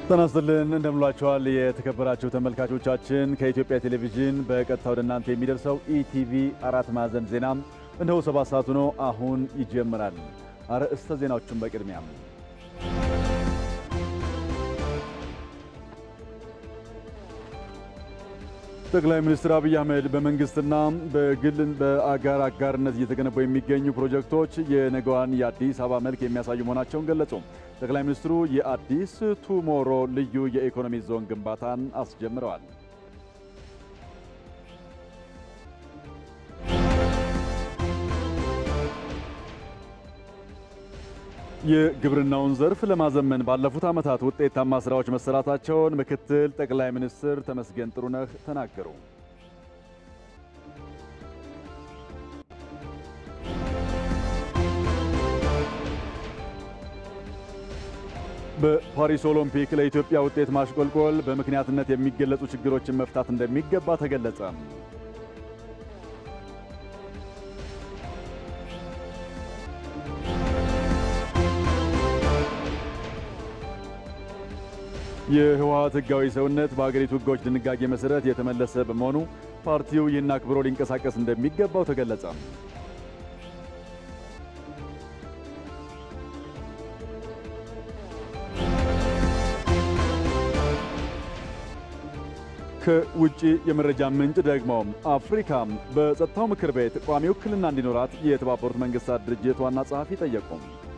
ጤና ይስጥልን እንደምንላችኋል የተከበራችሁ ተመልካቾቻችን ከኢትዮጵያ ቴሌቪዥን በቀጥታ ወደ እናንተ የሚደርሰው ኢቲቪ አራት ማዕዘን ዜና እነሆ ሰባት ሰዓቱ ነው። አሁን ይጀምራል። አርዕስተ ዜናዎቹን በቅድሚያ ጠቅላይ ሚኒስትር አብይ አህመድ በመንግስትና በግል በአጋር አጋርነት እየተገነቡ የሚገኙ ፕሮጀክቶች የነገዋን የአዲስ አበባ መልክ የሚያሳዩ መሆናቸውን ገለጹ። ጠቅላይ ሚኒስትሩ የአዲስ ቱሞሮ ልዩ የኢኮኖሚ ዞን ግንባታን አስጀምረዋል። የግብርናውን ዘርፍ ለማዘመን ባለፉት ዓመታት ውጤታማ ስራዎች መሰራታቸውን ምክትል ጠቅላይ ሚኒስትር ተመስገን ጥሩነህ ተናገሩ። በፓሪስ ኦሎምፒክ ለኢትዮጵያ ውጤት ማሽቆልቆል በምክንያትነት የሚገለጹ ችግሮችን መፍታት እንደሚገባ ተገለጸ። የህወሓት ህጋዊ ሰውነት በሀገሪቱ ህጎች ድንጋጌ መሰረት የተመለሰ በመሆኑ ፓርቲው ይህን አክብሮ ሊንቀሳቀስ እንደሚገባው ተገለጸ። ከውጭ የመረጃ ምንጭ ደግሞ አፍሪካ በጸጥታው ምክር ቤት ቋሚ ውክልና እንዲኖራት የተባበሩት መንግስታት ድርጅት ዋና ጸሐፊ ጠየቁ።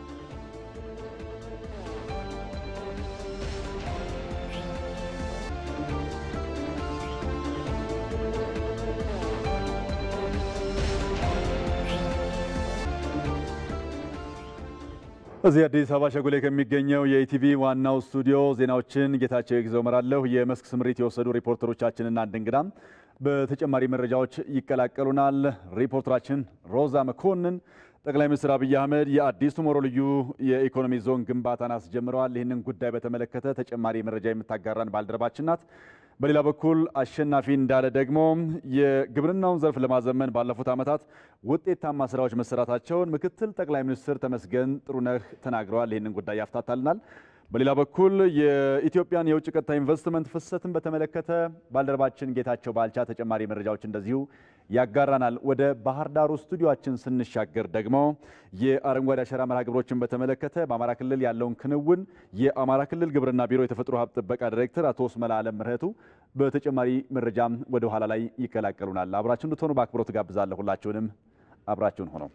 እዚህ አዲስ አበባ ሸጎሌ ከሚገኘው የኢቲቪ ዋናው ስቱዲዮ ዜናዎችን ጌታቸው ይግዘው እመራለሁ። የመስክ ስምሪት የወሰዱ ሪፖርተሮቻችንና አንድ እንግዳም በተጨማሪ መረጃዎች ይቀላቀሉናል። ሪፖርተራችን ሮዛ መኮንን ጠቅላይ ሚኒስትር አብይ አህመድ የአዲስ ቱሞሮ ልዩ የኢኮኖሚ ዞን ግንባታን አስጀምረዋል። ይህንን ጉዳይ በተመለከተ ተጨማሪ መረጃ የምታጋራን ባልደረባችን ናት። በሌላ በኩል አሸናፊ እንዳለ ደግሞ የግብርናውን ዘርፍ ለማዘመን ባለፉት ዓመታት ውጤታማ ስራዎች መሰራታቸውን ምክትል ጠቅላይ ሚኒስትር ተመስገን ጥሩነህ ተናግረዋል። ይህንን ጉዳይ ያፍታታልናል። በሌላ በኩል የኢትዮጵያን የውጭ ቀጥታ ኢንቨስትመንት ፍሰትን በተመለከተ ባልደረባችን ጌታቸው ባልቻ ተጨማሪ መረጃዎች እንደዚሁ ያጋራናል። ወደ ባህር ዳሩ ስቱዲዮችን ስንሻገር ደግሞ የአረንጓዴ አሻራ መርሃ ግብሮችን በተመለከተ በአማራ ክልል ያለውን ክንውን የአማራ ክልል ግብርና ቢሮ የተፈጥሮ ሀብት ጥበቃ ዲሬክተር አቶ ስመላ አለም ምህረቱ በተጨማሪ መረጃም ወደ ኋላ ላይ ይቀላቀሉናል። አብራችሁን እንድትሆኑ በአክብሮት ጋብዛለሁ። ሁላችሁንም አብራችሁን ሆነው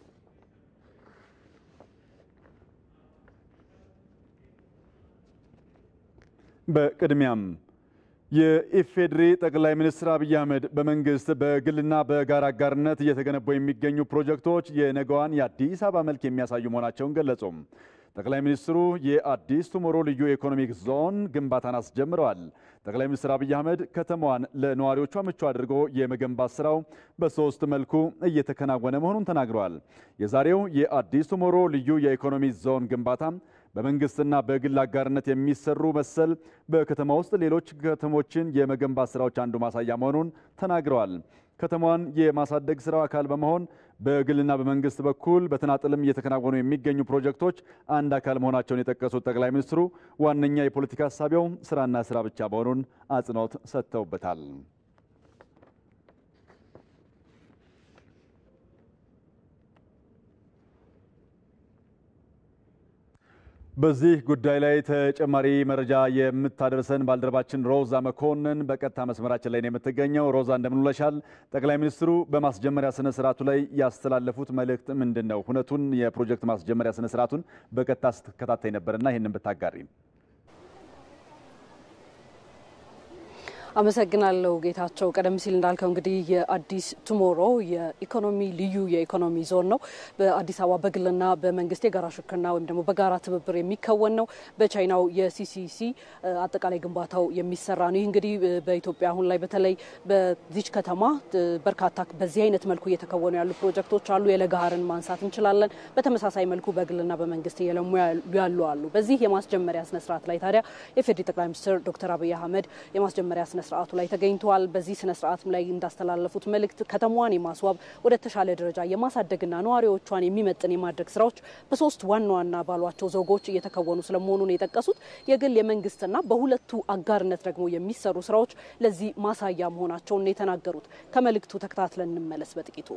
በቅድሚያም የኢፌዴሪ ጠቅላይ ሚኒስትር አብይ አህመድ በመንግስት በግልና በጋራ አጋርነት እየተገነቡ የሚገኙ ፕሮጀክቶች የነገዋን የአዲስ አበባ መልክ የሚያሳዩ መሆናቸውን ገለጹ። ጠቅላይ ሚኒስትሩ የአዲስ ቱሞሮ ልዩ የኢኮኖሚክ ዞን ግንባታን አስጀምረዋል። ጠቅላይ ሚኒስትር አብይ አህመድ ከተማዋን ለነዋሪዎቿ ምቹ አድርጎ የመገንባት ስራው በሶስት መልኩ እየተከናወነ መሆኑን ተናግረዋል። የዛሬው የአዲስ ቱሞሮ ልዩ የኢኮኖሚ ዞን ግንባታ በመንግስትና በግል አጋርነት የሚሰሩ መሰል በከተማ ውስጥ ሌሎች ከተሞችን የመገንባት ስራዎች አንዱ ማሳያ መሆኑን ተናግረዋል። ከተማዋን የማሳደግ ስራው አካል በመሆን በግልና በመንግስት በኩል በተናጥልም እየተከናወኑ የሚገኙ ፕሮጀክቶች አንድ አካል መሆናቸውን የጠቀሱት ጠቅላይ ሚኒስትሩ ዋነኛ የፖለቲካ ሀሳቢያው ስራና ስራ ብቻ መሆኑን አጽንኦት ሰጥተውበታል። በዚህ ጉዳይ ላይ ተጨማሪ መረጃ የምታደርሰን ባልደረባችን ሮዛ መኮንን በቀጥታ መስመራችን ላይ ነው የምትገኘው። ሮዛ እንደምንውለሻል። ጠቅላይ ሚኒስትሩ በማስጀመሪያ ስነ ስርዓቱ ላይ ያስተላለፉት መልእክት ምንድን ነው? ሁነቱን የፕሮጀክት ማስጀመሪያ ስነ ስርዓቱን በቀጥታ ስትከታተይ ነበርና ይህንን ብታጋሪ። አመሰግናለሁ ጌታቸው። ቀደም ሲል እንዳልከው እንግዲህ የአዲስ ቱሞሮ የኢኮኖሚ ልዩ የኢኮኖሚ ዞን ነው። በአዲስ አበባ በግልና በመንግስት የጋራ ሽርክና ወይም ደግሞ በጋራ ትብብር የሚከወን ነው። በቻይናው የሲሲሲ አጠቃላይ ግንባታው የሚሰራ ነው። ይህ እንግዲህ በኢትዮጵያ አሁን ላይ በተለይ በዚች ከተማ በርካታ በዚህ አይነት መልኩ እየተከወኑ ያሉ ፕሮጀክቶች አሉ። የለጋሃርን ማንሳት እንችላለን። በተመሳሳይ መልኩ በግልና በመንግስት እየለሙ ያሉ አሉ። በዚህ የማስጀመሪያ ስነስርዓት ላይ ታዲያ የፌዴሪ ጠቅላይ ሚኒስትር ዶክተር አብይ አህመድ የማስጀመሪያ ስነ ስርዓቱ ላይ ተገኝተዋል። በዚህ ስነ ስርዓትም ላይ እንዳስተላለፉት መልእክት ከተማዋን የማስዋብ ወደ ተሻለ ደረጃ የማሳደግና ነዋሪዎቿን የሚመጥን የማድረግ ስራዎች በሶስት ዋና ዋና ባሏቸው ዘውጎች እየተከወኑ ስለመሆኑን የጠቀሱት የግል የመንግስትና በሁለቱ አጋርነት ደግሞ የሚሰሩ ስራዎች ለዚህ ማሳያ መሆናቸውን የተናገሩት። ከመልእክቱ ተከታትለን እንመለስ በጥቂቱ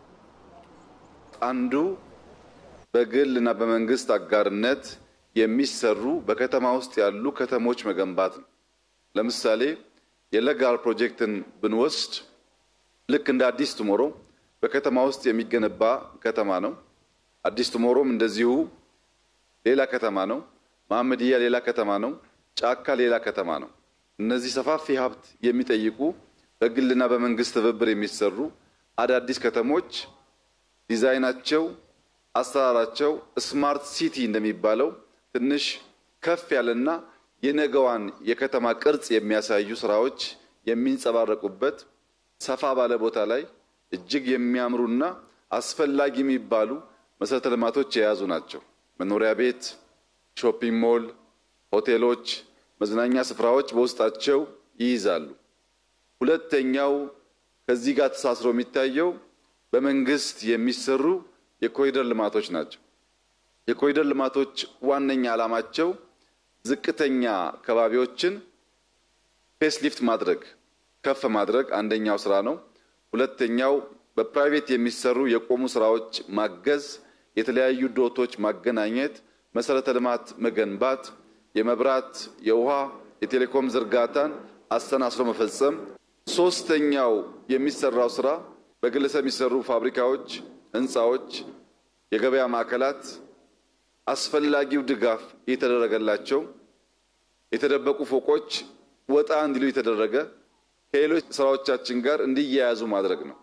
አንዱ በግል እና በመንግስት አጋርነት የሚሰሩ በከተማ ውስጥ ያሉ ከተሞች መገንባት ነው። ለምሳሌ የለጋር ፕሮጀክትን ብንወስድ ልክ እንደ አዲስ ቱሞሮ በከተማ ውስጥ የሚገነባ ከተማ ነው። አዲስ ቱሞሮም እንደዚሁ ሌላ ከተማ ነው። መሐመድያ ሌላ ከተማ ነው። ጫካ ሌላ ከተማ ነው። እነዚህ ሰፋፊ ሀብት የሚጠይቁ በግልና በመንግስት ትብብር የሚሰሩ አዳዲስ ከተሞች ዲዛይናቸው፣ አሰራራቸው ስማርት ሲቲ እንደሚባለው ትንሽ ከፍ ያለና የነገዋን የከተማ ቅርጽ የሚያሳዩ ስራዎች የሚንጸባረቁበት ሰፋ ባለ ቦታ ላይ እጅግ የሚያምሩና አስፈላጊ የሚባሉ መሰረተ ልማቶች የያዙ ናቸው። መኖሪያ ቤት፣ ሾፒንግ ሞል፣ ሆቴሎች፣ መዝናኛ ስፍራዎች በውስጣቸው ይይዛሉ። ሁለተኛው ከዚህ ጋር ተሳስሮ የሚታየው በመንግስት የሚሰሩ የኮሪደር ልማቶች ናቸው። የኮሪደር ልማቶች ዋነኛ ዓላማቸው ዝቅተኛ ከባቢዎችን ፌስ ሊፍት ማድረግ ከፍ ማድረግ አንደኛው ስራ ነው። ሁለተኛው በፕራይቬት የሚሰሩ የቆሙ ስራዎች ማገዝ፣ የተለያዩ ዶቶች ማገናኘት፣ መሰረተ ልማት መገንባት፣ የመብራት፣ የውሃ፣ የቴሌኮም ዝርጋታን አስተናስሮ መፈጸም። ሶስተኛው የሚሰራው ስራ በግለሰብ የሚሰሩ ፋብሪካዎች፣ ህንፃዎች፣ የገበያ ማዕከላት አስፈላጊው ድጋፍ እየተደረገላቸው የተደበቁ ፎቆች ወጣ እንዲሉ የተደረገ ከሌሎች ስራዎቻችን ጋር እንዲያያዙ ማድረግ ነው።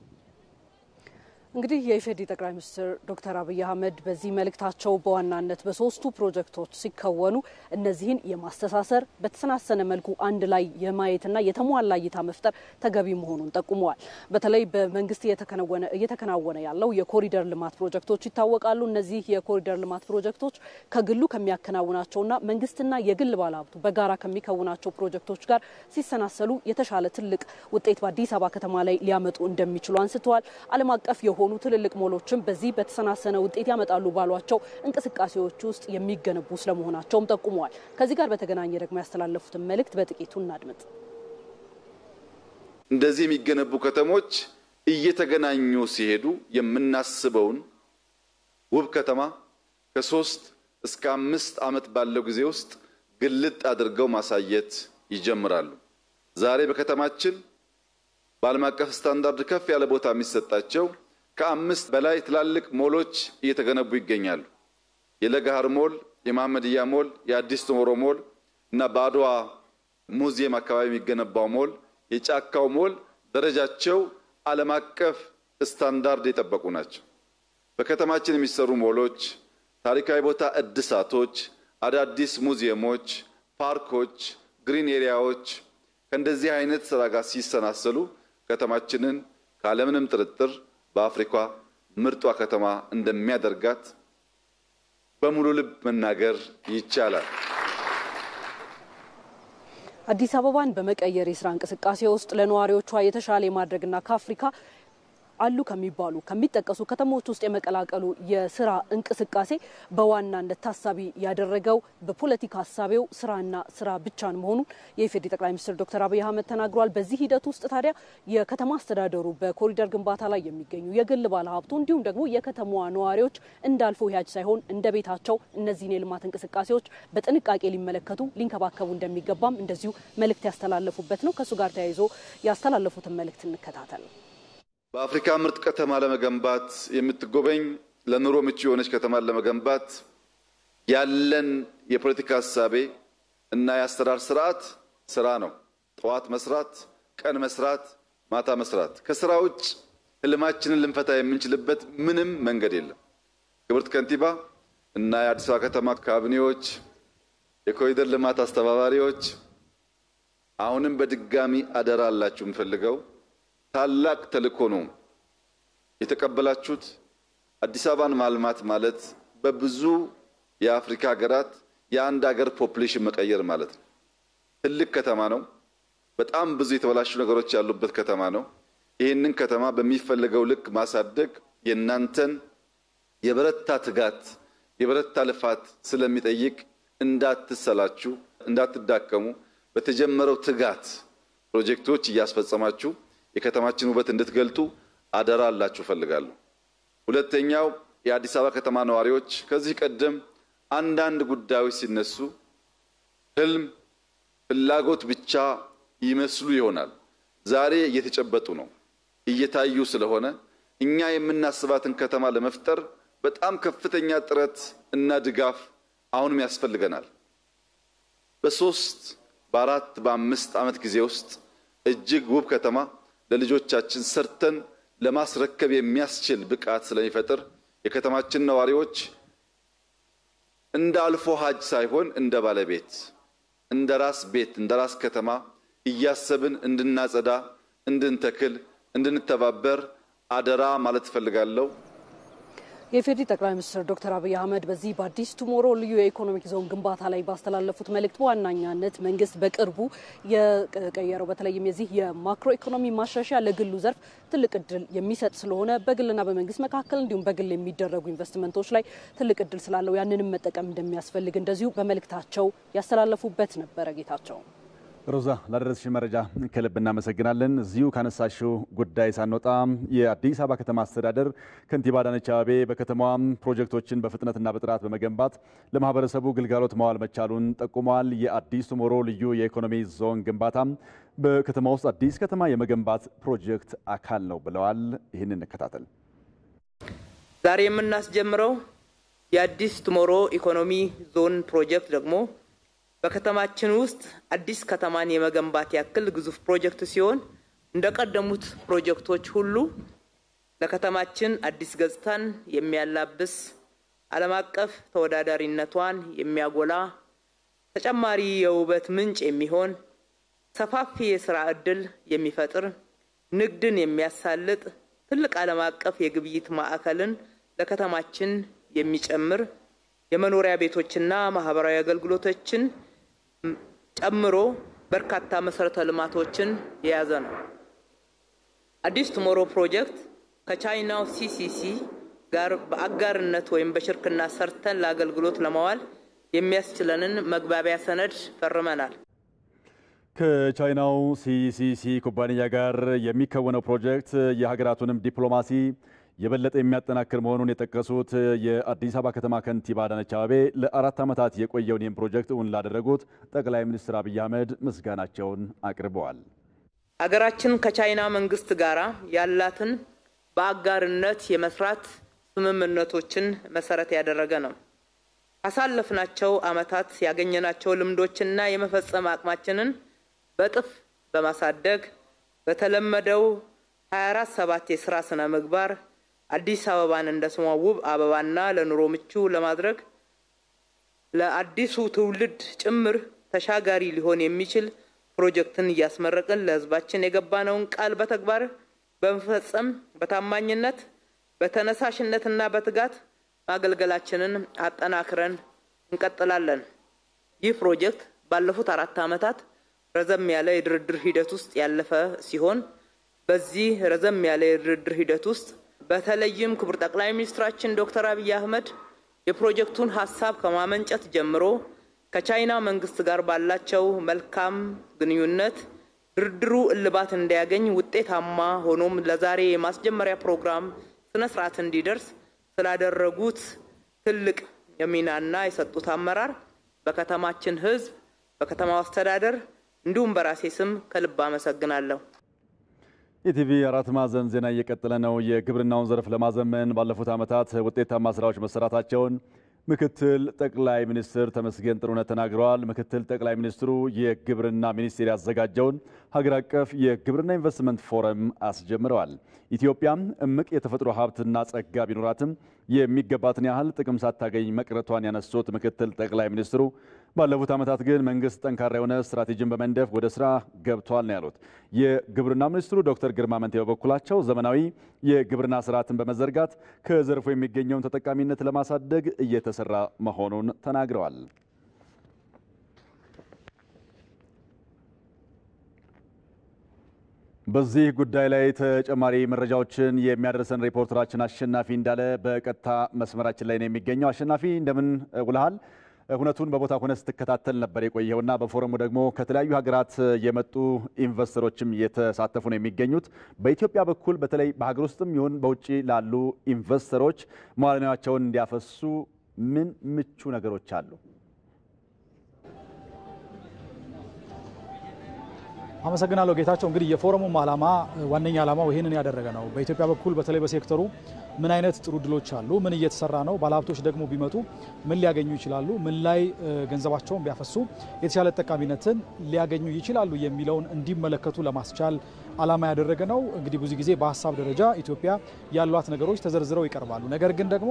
እንግዲህ የኢፌዴሪ ጠቅላይ ሚኒስትር ዶክተር አብይ አህመድ በዚህ መልእክታቸው በዋናነት በሶስቱ ፕሮጀክቶች ሲከወኑ እነዚህን የማስተሳሰር በተሰናሰነ መልኩ አንድ ላይ የማየትና የተሟላ እይታ መፍጠር ተገቢ መሆኑን ጠቁመዋል። በተለይ በመንግስት እየተከናወነ ያለው የኮሪደር ልማት ፕሮጀክቶች ይታወቃሉ። እነዚህ የኮሪደር ልማት ፕሮጀክቶች ከግሉ ከሚያከናውናቸውና መንግስትና የግል ባለሀብቱ በጋራ ከሚከውናቸው ፕሮጀክቶች ጋር ሲሰናሰሉ የተሻለ ትልቅ ውጤት በአዲስ አበባ ከተማ ላይ ሊያመጡ እንደሚችሉ አንስተዋል። ዓለም አቀፍ የሆኑ ትልልቅ ሞሎችም በዚህ በተሰናሰነ ውጤት ያመጣሉ ባሏቸው እንቅስቃሴዎች ውስጥ የሚገነቡ ስለመሆናቸውም ጠቁመዋል። ከዚህ ጋር በተገናኘ ደግሞ ያስተላለፉትን መልእክት በጥቂቱ እናድምጥ። እንደዚህ የሚገነቡ ከተሞች እየተገናኙ ሲሄዱ የምናስበውን ውብ ከተማ ከሶስት እስከ አምስት ዓመት ባለው ጊዜ ውስጥ ግልጥ አድርገው ማሳየት ይጀምራሉ። ዛሬ በከተማችን በዓለም አቀፍ ስታንዳርድ ከፍ ያለ ቦታ የሚሰጣቸው ከአምስት በላይ ትላልቅ ሞሎች እየተገነቡ ይገኛሉ። የለገሃር ሞል፣ የመሐመድያ ሞል፣ የአዲስ ቱሞሮ ሞል እና በአድዋ ሙዚየም አካባቢ የሚገነባው ሞል፣ የጫካው ሞል ደረጃቸው ዓለም አቀፍ ስታንዳርድ የጠበቁ ናቸው። በከተማችን የሚሰሩ ሞሎች፣ ታሪካዊ ቦታ እድሳቶች፣ አዳዲስ ሙዚየሞች፣ ፓርኮች፣ ግሪን ኤሪያዎች ከእንደዚህ አይነት ስራ ጋር ሲሰናሰሉ ከተማችንን ካለምንም ጥርጥር በአፍሪካ ምርጧ ከተማ እንደሚያደርጋት በሙሉ ልብ መናገር ይቻላል። አዲስ አበባን በመቀየር የስራ እንቅስቃሴ ውስጥ ለነዋሪዎቿ የተሻለ የማድረግና ከአፍሪካ አሉ ከሚባሉ ከሚጠቀሱ ከተሞች ውስጥ የመቀላቀሉ የስራ እንቅስቃሴ በዋናነት ታሳቢ ያደረገው በፖለቲካ ሀሳቤው ስራና ስራ ብቻን መሆኑን የኢፌዴሪ ጠቅላይ ሚኒስትር ዶክተር አብይ አህመድ ተናግረዋል። በዚህ ሂደት ውስጥ ታዲያ የከተማ አስተዳደሩ በኮሪደር ግንባታ ላይ የሚገኙ የግል ባለሀብቱ እንዲሁም ደግሞ የከተማዋ ነዋሪዎች እንዳልፎ ያጅ ሳይሆን እንደ ቤታቸው እነዚህን የልማት እንቅስቃሴዎች በጥንቃቄ ሊመለከቱ ሊንከባከቡ እንደሚገባም እንደዚሁ መልእክት ያስተላለፉበት ነው። ከእሱ ጋር ተያይዞ ያስተላለፉትን መልእክት እንከታተል። በአፍሪካ ምርጥ ከተማ ለመገንባት የምትጎበኝ ለኑሮ ምቹ የሆነች ከተማን ለመገንባት ያለን የፖለቲካ ሀሳቤ እና የአሰራር ስርዓት ስራ ነው። ጠዋት መስራት፣ ቀን መስራት፣ ማታ መስራት። ከስራ ውጭ ህልማችንን ልንፈታ የምንችልበት ምንም መንገድ የለም። ክብርት ከንቲባ እና የአዲስ አበባ ከተማ ካቢኔዎች፣ የኮሪደር ልማት አስተባባሪዎች አሁንም በድጋሚ አደራ አላችሁ የምፈልገው ታላቅ ተልእኮ ነው የተቀበላችሁት። አዲስ አበባን ማልማት ማለት በብዙ የአፍሪካ ሀገራት የአንድ ሀገር ፖፕሌሽን መቀየር ማለት ነው። ትልቅ ከተማ ነው። በጣም ብዙ የተበላሹ ነገሮች ያሉበት ከተማ ነው። ይህንን ከተማ በሚፈለገው ልክ ማሳደግ የእናንተን የበረታ ትጋት፣ የበረታ ልፋት ስለሚጠይቅ እንዳትሰላችሁ፣ እንዳትዳከሙ በተጀመረው ትጋት ፕሮጀክቶች እያስፈጸማችሁ የከተማችን ውበት እንድትገልጡ አደራ አላችሁ እፈልጋለሁ። ሁለተኛው የአዲስ አበባ ከተማ ነዋሪዎች ከዚህ ቀደም አንዳንድ ጉዳዮች ሲነሱ ህልም፣ ፍላጎት ብቻ ይመስሉ ይሆናል። ዛሬ እየተጨበጡ ነው፣ እየታዩ ስለሆነ እኛ የምናስባትን ከተማ ለመፍጠር በጣም ከፍተኛ ጥረት እና ድጋፍ አሁንም ያስፈልገናል። በሶስት በአራት በአምስት ዓመት ጊዜ ውስጥ እጅግ ውብ ከተማ ለልጆቻችን ሰርተን ለማስረከብ የሚያስችል ብቃት ስለሚፈጥር የከተማችን ነዋሪዎች እንደ አልፎ ሀጅ ሳይሆን እንደ ባለቤት እንደ ራስ ቤት እንደ ራስ ከተማ እያሰብን እንድናጸዳ፣ እንድንተክል፣ እንድንተባበር አደራ ማለት እፈልጋለሁ። የኢፌዴሪ ጠቅላይ ሚኒስትር ዶክተር አብይ አህመድ በዚህ በአዲስ ቱሞሮ ልዩ የኢኮኖሚክ ዞን ግንባታ ላይ ባስተላለፉት መልእክት በዋናኛነት መንግስት በቅርቡ የቀየረው በተለይም የዚህ የማክሮ ኢኮኖሚ ማሻሻያ ለግሉ ዘርፍ ትልቅ እድል የሚሰጥ ስለሆነ በግልና በመንግስት መካከል እንዲሁም በግል የሚደረጉ ኢንቨስትመንቶች ላይ ትልቅ እድል ስላለው ያንንም መጠቀም እንደሚያስፈልግ እንደዚሁ በመልእክታቸው ያስተላለፉበት ነበረ። ጌታቸው ሮዛ ላደረስሽን መረጃ ከልብ እናመሰግናለን። እዚሁ ካነሳሽው ጉዳይ ሳንወጣ የአዲስ አበባ ከተማ አስተዳደር ከንቲባ አዳነች አቤቤ በከተማዋ ፕሮጀክቶችን በፍጥነትና በጥራት በመገንባት ለማህበረሰቡ ግልጋሎት መዋል መቻሉን ጠቁመዋል። የአዲስ ቱሞሮ ልዩ የኢኮኖሚ ዞን ግንባታ በከተማ ውስጥ አዲስ ከተማ የመገንባት ፕሮጀክት አካል ነው ብለዋል። ይህን እንከታተል። ዛሬ የምናስጀምረው የአዲስ ቱሞሮ ኢኮኖሚ ዞን ፕሮጀክት ደግሞ በከተማችን ውስጥ አዲስ ከተማን የመገንባት ያክል ግዙፍ ፕሮጀክት ሲሆን እንደ ቀደሙት ፕሮጀክቶች ሁሉ ለከተማችን አዲስ ገጽታን የሚያላብስ ዓለም አቀፍ ተወዳዳሪነቷን የሚያጎላ ተጨማሪ የውበት ምንጭ የሚሆን ሰፋፊ የስራ ዕድል የሚፈጥር ንግድን የሚያሳልጥ ትልቅ ዓለም አቀፍ የግብይት ማዕከልን ለከተማችን የሚጨምር የመኖሪያ ቤቶችና ማህበራዊ አገልግሎቶችን ጨምሮ በርካታ መሰረተ ልማቶችን የያዘ ነው። አዲስ ቱሞሮ ፕሮጀክት ከቻይናው ሲሲሲ ጋር በአጋርነት ወይም በሽርክና ሰርተን ለአገልግሎት ለማዋል የሚያስችለንን መግባቢያ ሰነድ ፈርመናል። ከቻይናው ሲሲሲ ኩባንያ ጋር የሚከወነው ፕሮጀክት የሀገራቱንም ዲፕሎማሲ የበለጠ የሚያጠናክር መሆኑን የጠቀሱት የአዲስ አበባ ከተማ ከንቲባ አዳነች አቤቤ ለአራት ዓመታት የቆየውን ይህን ፕሮጀክት እውን ላደረጉት ጠቅላይ ሚኒስትር አብይ አህመድ ምስጋናቸውን አቅርበዋል። አገራችን ከቻይና መንግስት ጋር ያላትን በአጋርነት የመስራት ስምምነቶችን መሰረት ያደረገ ነው። ካሳለፍናቸው ዓመታት ያገኘናቸው ልምዶችና የመፈጸም አቅማችንን በጥፍ በማሳደግ በተለመደው 24 ሰባት የስራ ስነ ምግባር አዲስ አበባን እንደ ስሟ ውብ አበባና ለኑሮ ምቹ ለማድረግ ለአዲሱ ትውልድ ጭምር ተሻጋሪ ሊሆን የሚችል ፕሮጀክትን እያስመረቅን ለሕዝባችን የገባነውን ቃል በተግባር በመፈጸም በታማኝነት በተነሳሽነትና በትጋት ማገልገላችንን አጠናክረን እንቀጥላለን። ይህ ፕሮጀክት ባለፉት አራት ዓመታት ረዘም ያለ የድርድር ሂደት ውስጥ ያለፈ ሲሆን በዚህ ረዘም ያለ የድርድር ሂደት ውስጥ በተለይም ክቡር ጠቅላይ ሚኒስትራችን ዶክተር አብይ አህመድ የፕሮጀክቱን ሀሳብ ከማመንጨት ጀምሮ ከቻይና መንግስት ጋር ባላቸው መልካም ግንኙነት ድርድሩ እልባት እንዲያገኝ ውጤታማ ሆኖም ለዛሬ የማስጀመሪያ ፕሮግራም ስነ ስርዓት እንዲደርስ ስላደረጉት ትልቅ የሚናና የሰጡት አመራር በከተማችን ህዝብ፣ በከተማው አስተዳደር እንዲሁም በራሴ ስም ከልብ አመሰግናለሁ። ኢቲቪ አራት ማዕዘን ዜና እየቀጠለ ነው። የግብርናውን ዘርፍ ለማዘመን ባለፉት ዓመታት ውጤታማ ስራዎች መሰራታቸውን ምክትል ጠቅላይ ሚኒስትር ተመስገን ጥሩነህ ተናግረዋል። ምክትል ጠቅላይ ሚኒስትሩ የግብርና ሚኒስቴር ያዘጋጀውን ሀገር አቀፍ የግብርና ኢንቨስትመንት ፎረም አስጀምረዋል። ኢትዮጵያም እምቅ የተፈጥሮ ሀብትና ጸጋ ቢኖራትም የሚገባትን ያህል ጥቅም ሳታገኝ መቅረቷን ያነሱት ምክትል ጠቅላይ ሚኒስትሩ ባለፉት ዓመታት ግን መንግስት ጠንካራ የሆነ ስትራቴጂን በመንደፍ ወደ ስራ ገብቷል ነው ያሉት። የግብርና ሚኒስትሩ ዶክተር ግርማ መንቴ በበኩላቸው ዘመናዊ የግብርና ስርዓትን በመዘርጋት ከዘርፉ የሚገኘውን ተጠቃሚነት ለማሳደግ እየተሰራ መሆኑን ተናግረዋል። በዚህ ጉዳይ ላይ ተጨማሪ መረጃዎችን የሚያደርሰን ሪፖርተራችን አሸናፊ እንዳለ በቀጥታ መስመራችን ላይ ነው የሚገኘው። አሸናፊ እንደምን ውልሃል? ሁነቱን በቦታ ሆነ ስትከታተል ነበር የቆየውና በፎረሙ ደግሞ ከተለያዩ ሀገራት የመጡ ኢንቨስተሮችም እየተሳተፉ ነው የሚገኙት። በኢትዮጵያ በኩል በተለይ በሀገር ውስጥም ይሁን በውጭ ላሉ ኢንቨስተሮች መዋዕለ ንዋያቸውን እንዲያፈሱ ምን ምቹ ነገሮች አሉ? አመሰግናለሁ ጌታቸው። እንግዲህ የፎረሙም ዓላማ ዋነኛ ዓላማው ይህንን ያደረገ ነው። በኢትዮጵያ በኩል በተለይ በሴክተሩ ምን አይነት ጥሩ ድሎች አሉ፣ ምን እየተሰራ ነው፣ ባለሀብቶች ደግሞ ቢመጡ ምን ሊያገኙ ይችላሉ፣ ምን ላይ ገንዘባቸውን ቢያፈሱ የተሻለ ጠቃሚነትን ሊያገኙ ይችላሉ የሚለውን እንዲመለከቱ ለማስቻል ዓላማ ያደረገ ነው። እንግዲህ ብዙ ጊዜ በሀሳብ ደረጃ ኢትዮጵያ ያሏት ነገሮች ተዘርዝረው ይቀርባሉ። ነገር ግን ደግሞ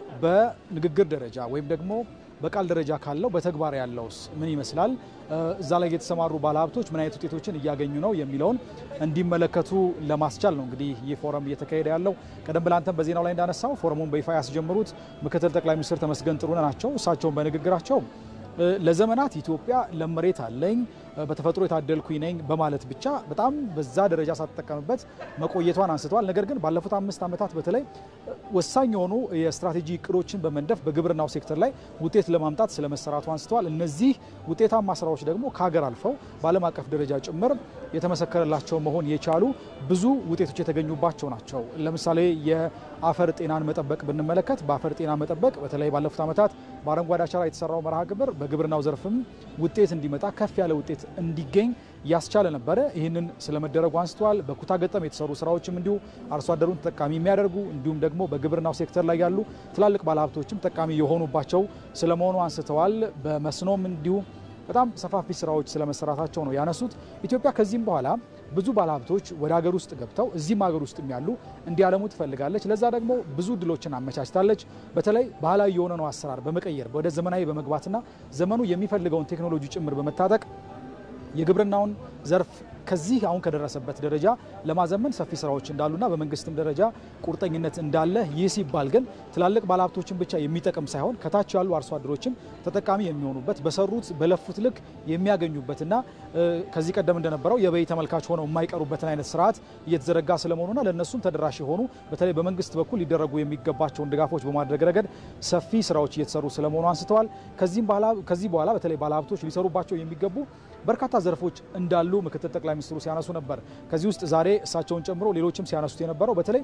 በንግግር ደረጃ ወይም ደግሞ በቃል ደረጃ ካለው በተግባር ያለውስ ምን ይመስላል፣ እዛ ላይ የተሰማሩ ባለሀብቶች ምን አይነት ውጤቶችን እያገኙ ነው የሚለውን እንዲመለከቱ ለማስቻል ነው እንግዲህ ይህ ፎረም እየተካሄደ ያለው። ቀደም ብለህ አንተም በዜናው ላይ እንዳነሳው ፎረሙን በይፋ ያስጀምሩት ምክትል ጠቅላይ ሚኒስትር ተመስገን ጥሩነህ ናቸው። እሳቸውን በንግግራቸው ለዘመናት ኢትዮጵያ ለም መሬት አለኝ በተፈጥሮ የታደልኩኝ ነኝ በማለት ብቻ በጣም በዛ ደረጃ ሳትጠቀምበት መቆየቷን አንስተዋል። ነገር ግን ባለፉት አምስት ዓመታት በተለይ ወሳኝ የሆኑ የስትራቴጂ እቅዶችን በመንደፍ በግብርናው ሴክተር ላይ ውጤት ለማምጣት ስለመሰራቱ አንስተዋል። እነዚህ ውጤታማ ስራዎች ደግሞ ከሀገር አልፈው በዓለም አቀፍ ደረጃ ጭምር የተመሰከረላቸው መሆን የቻሉ ብዙ ውጤቶች የተገኙባቸው ናቸው። ለምሳሌ የአፈር ጤናን መጠበቅ ብንመለከት በአፈር ጤና መጠበቅ በተለይ ባለፉት ዓመታት በአረንጓዴ አሻራ የተሰራው መርሃ ግብር በግብርናው ዘርፍም ውጤት እንዲመጣ ከፍ ያለ ውጤት እንዲገኝ ያስቻለ ነበረ። ይህንን ስለመደረጉ አንስተዋል። በኩታ ገጠም የተሰሩ ስራዎችም እንዲሁ አርሶ አደሩን ተጠቃሚ የሚያደርጉ እንዲሁም ደግሞ በግብርናው ሴክተር ላይ ያሉ ትላልቅ ባለሀብቶችም ጠቃሚ የሆኑባቸው ስለመሆኑ አንስተዋል። በመስኖም እንዲሁ በጣም ሰፋፊ ስራዎች ስለመሰራታቸው ነው ያነሱት። ኢትዮጵያ ከዚህም በኋላ ብዙ ባለሀብቶች ወደ ሀገር ውስጥ ገብተው እዚህም ሀገር ውስጥ ያሉ እንዲያለሙ ትፈልጋለች። ለዛ ደግሞ ብዙ እድሎችን አመቻችታለች። በተለይ ባህላዊ የሆነው አሰራር በመቀየር ወደ ዘመናዊ በመግባትና ዘመኑ የሚፈልገውን ቴክኖሎጂ ጭምር በመታጠቅ የግብርናውን ዘርፍ ከዚህ አሁን ከደረሰበት ደረጃ ለማዘመን ሰፊ ስራዎች እንዳሉና በመንግስትም ደረጃ ቁርጠኝነት እንዳለ፣ ይህ ሲባል ግን ትላልቅ ባለሀብቶችን ብቻ የሚጠቅም ሳይሆን ከታች ያሉ አርሶ አደሮችም ተጠቃሚ የሚሆኑበት በሰሩት በለፉት ልክ የሚያገኙበትና ከዚህ ቀደም እንደነበረው የበይ ተመልካች ሆነው የማይቀሩበትን አይነት ስርዓት እየተዘረጋ ስለመሆኑና ለእነሱም ተደራሽ የሆኑ በተለይ በመንግስት በኩል ሊደረጉ የሚገባቸውን ድጋፎች በማድረግ ረገድ ሰፊ ስራዎች እየተሰሩ ስለመሆኑ አንስተዋል። ከዚህ በኋላ በተለይ ባለሀብቶች ሊሰሩባቸው የሚገቡ በርካታ ዘርፎች እንዳሉ ምክትል ጠቅላይ ሚኒስትሩ ሲያነሱ ነበር። ከዚህ ውስጥ ዛሬ እሳቸውን ጨምሮ ሌሎችም ሲያነሱት የነበረው በተለይ